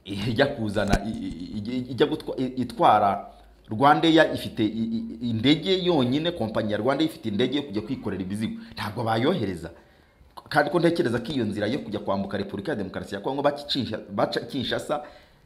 ijya kuzana i- i- i- ijya gutwa- i- itwara rwandeya ifite i- i- i- indege yonyine kompanyi ya rwandeya ifite indege yo kujya kwikorera imizigo ntabwo bayohereza kandi ko ntekereza ko iyo nzira yo kujya kwambuka repubulika ya demokarasi ya kongo bakicisha- baca kinshasa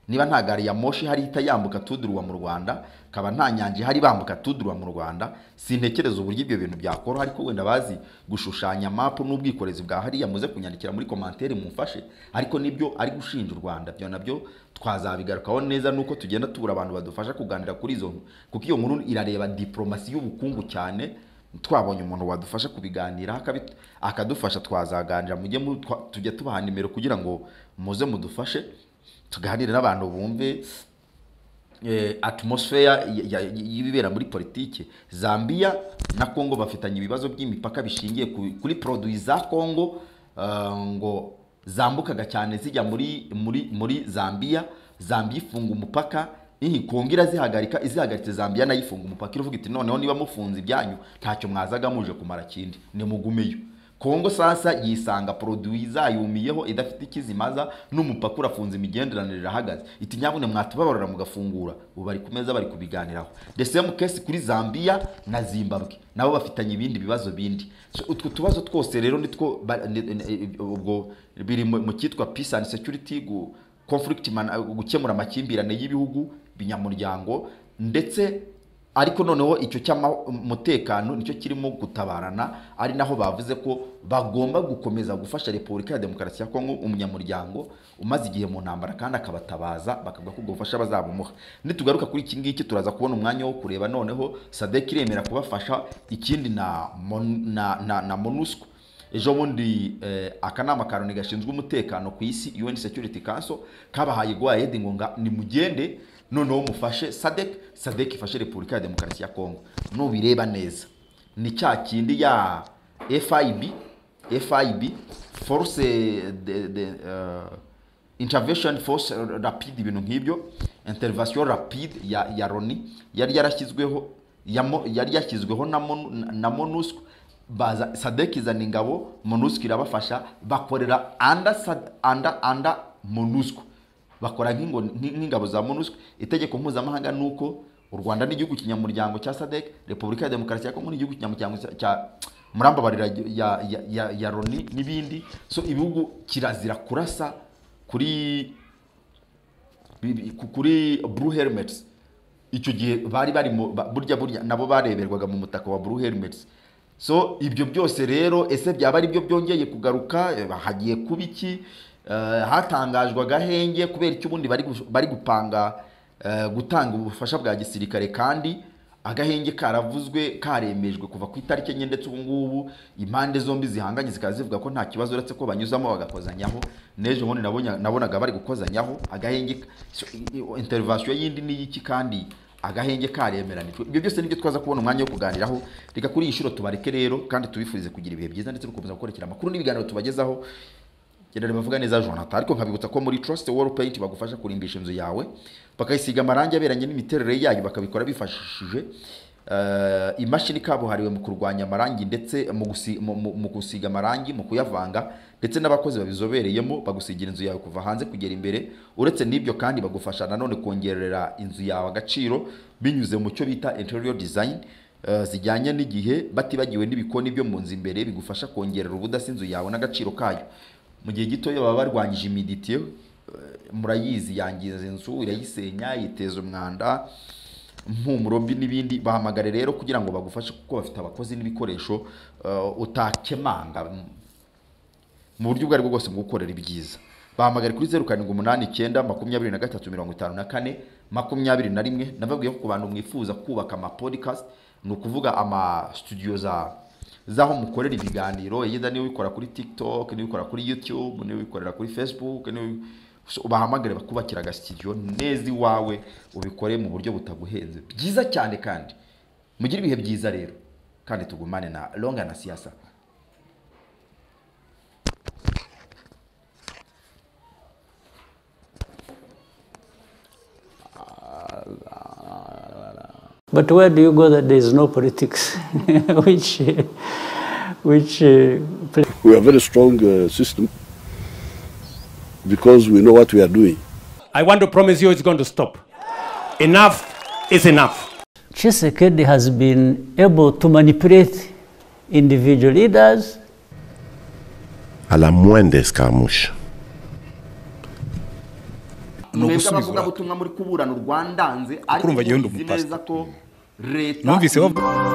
niba nta gari ya moshi hari ihita yambuka tudurwa mu rwanda kaba nta nyanja ihari bambuka tudurwa mu rwanda sintekereza uburyo ibyo bintu byakora ariko wenda bazi gushushanya mapu n'ubwikorezi bwa hariya muze kunyandikira muri komantere mumfashe ariko nibyo ari gushinja u rwanda byo nabyo twazabigarukaho neza nuko tugenda tubura abantu badufasha kuganira kuri izo nkuru. kuko iyo nkuru irareba diporomasi y'ubukungu cyane twabonye umuntu wadufasha kubiganira akabi- akadufasha twazaganira mujye mu- twa- tujya tubaha nimero kugira ngo muze mudufashe tuganire n'abantu bumve eh, atmosphere ya- ya- y'ibibera muri politiki zambia na kongo bafitanye ibibazo by'imipaka bishingiye ku- kuri produit za kongo eh, ngo zambukaga cyane zijya muri muri muri zambia zambia ifunga umupaka iyi kongo irazihagarika izihagaritse zambia nayo ifunga umupaka iravuga iti noneho niba mufunze ibyanyu ntacyo mwazaga muje kumara kindi nimugumeyo kongo sasa yisanga produwi zayumiyeho idafite ikizimaza n'umupaka urafunze imigenderanire irahagaze iti nyabune mwatubabarura mugafungura ubu bari ku meza bari kubiganiraho the same case kuri zambia na zimbabwe nabo bafitanye ibindi bibazo bindi So, utwo tubazo twose rero nitwo ba- ni- ni- ubwo biri mu mu cyitwa peace and security gu- conflict man- gukemura amakimbirane y'ibihugu binyamuryango ndetse ariko noneho icyo cy'umutekano nicyo kirimo gutabarana ari naho bavuze ko bagomba gukomeza gufasha repubulika ya demokarasi ya kongo umunyamuryango umaze igihe mu ntambara kandi akabatabaza bakavuga ko ubwo bufasha bazabumuha nitugaruka kuri iki ngiki turaza kubona umwanya wo kureba noneho sadek iremera kubafasha ikindi na Mon- na, na, na monusco ejo bundi eh, akanama karoni gashinzwe umutekano ku isi un security council kabahaye gwayedi ngo nga- nimugende noneho mufashe sadek sadek ifashe repubulika ya demokarasi ya kongo nubireba neza ni cya kindi ya fib fib force de, de, uh, intervention force rapide ibintu nk'ibyo intervention rapide ya, ya roni yari yarashyizweho yamo- yari yashyizweho na, Monu- na- na monusco baza sadek izana ingabo monusco irabafasha bakorera anda, anda, anda monusco bakora nk'ingo- nk'i- nk'ingabo za monusco itegeko mpuzamahanga ni uko u rwanda ni igihugu kinyamuryango cya sadek repubulika ya demokarasi ya kongo ni igihugu kinyamuryango cya- cya murambabarira ya, ya, ya, ya roni n'ibindi so ibihugu kirazira kurasa kuri bi- bi- ku- kuri blue helmets icyo gihe bari bari mu- ba- burya burya nabo bareberwaga mu mutaka wa blue helmets so ibyo byose rero ese byaba ari byo byongeye kugaruka Eh, hagiye kuba iki Eh, hatangajwe agahenge kubera icyo ubundi bari gu- bari gupanga eh, gutanga ubufasha bwa gisirikare kandi agahenge karavuzwe karemejwe kuva ku itariki enye ndetse ubu ngubu impande zombi zihanganye zikaba zivuga ko nta kibazo uretse ko banyuzamo bagakozanyaho n'ejo bundi nabonye- nabonaga bari gukozanyaho agahenge so, i- i- intervention y'indi ni y'iki kandi agahenge karemeranijwe ibyo byose nibyo twaza kubona umwanya wo kuganiraho reka kuri iyi nshuro tubareke rero kandi tubifurize kugira ibihe byiza ndetse no gukomeza gukurikira amakuru n'ibiganiro tubagezaho Generali bavuga neza Jonathan ariko nkabibutsa ko muri Trust Wall Paint bagufasha kurimbisha inzu yawe bakayisiga amarangi aberanye n'imiterere yayo bakabikora bifashishije eh, imashini kabuhariwe mu kurwanya amarangi ndetse mu gusi- mu- mu- mu gusiga amarangi mu kuyavanga ndetse n'abakozi babizobereyemo bagusigira inzu yawe kuva hanze kugera imbere uretse n'ibyo kandi bagufasha nanone kongerera inzu yawe agaciro binyuze mu cyo bita interior design eh, zijyanye n'igihe batibagiwe n'ibikoni byo mu nzu imbere bigufasha kongerera ubudasa inzu yawe n'agaciro kayo mu gihe gitoya baba barwanyije imiditiyo eh, murayizi yangiza inzu irayisenya yiteza umwanda mpumurombi n'ibindi bahamagare rero kugira ngo bagufashe kuko bafite abakozi n'ibikoresho eh, utakemanga mu buryo ubwo aribwo bwose bwo gukorera ibyiza bahamagare kuri zeru karindwi umunani icyenda makumyabiri na gatatu mirongo itanu na kane makumyabiri na rimwe nababwiye ko ku bantu mwifuza kubaka ama podcast ni ukuvuga ama studio za z'aho mukorera ibiganiro yenda niba ubikora kuri tiktok niba ubikora kuri youtube niba ubikorera kuri facebook niba So, bahamagare bakubakira agasitidiyo neza iwawe ubikore mu buryo butaguhenze byiza cyane kandi mugire ibihe byiza rero kandi tugumane na longa na siyasa But where do you go that there is no politics? which, uh, which uh, place? We have a very strong uh, system because we know what we are doing. I want to promise you it's going to stop. Enough is enough. Chisekedi has been able to manipulate individual leaders. À la moindre escarmouche. mwebwe abavugabutumwa muri kuburana urwandanze ariko Kurumva njyewe ndi muzi umupasiteri. neza ko leta Numvise bavuga-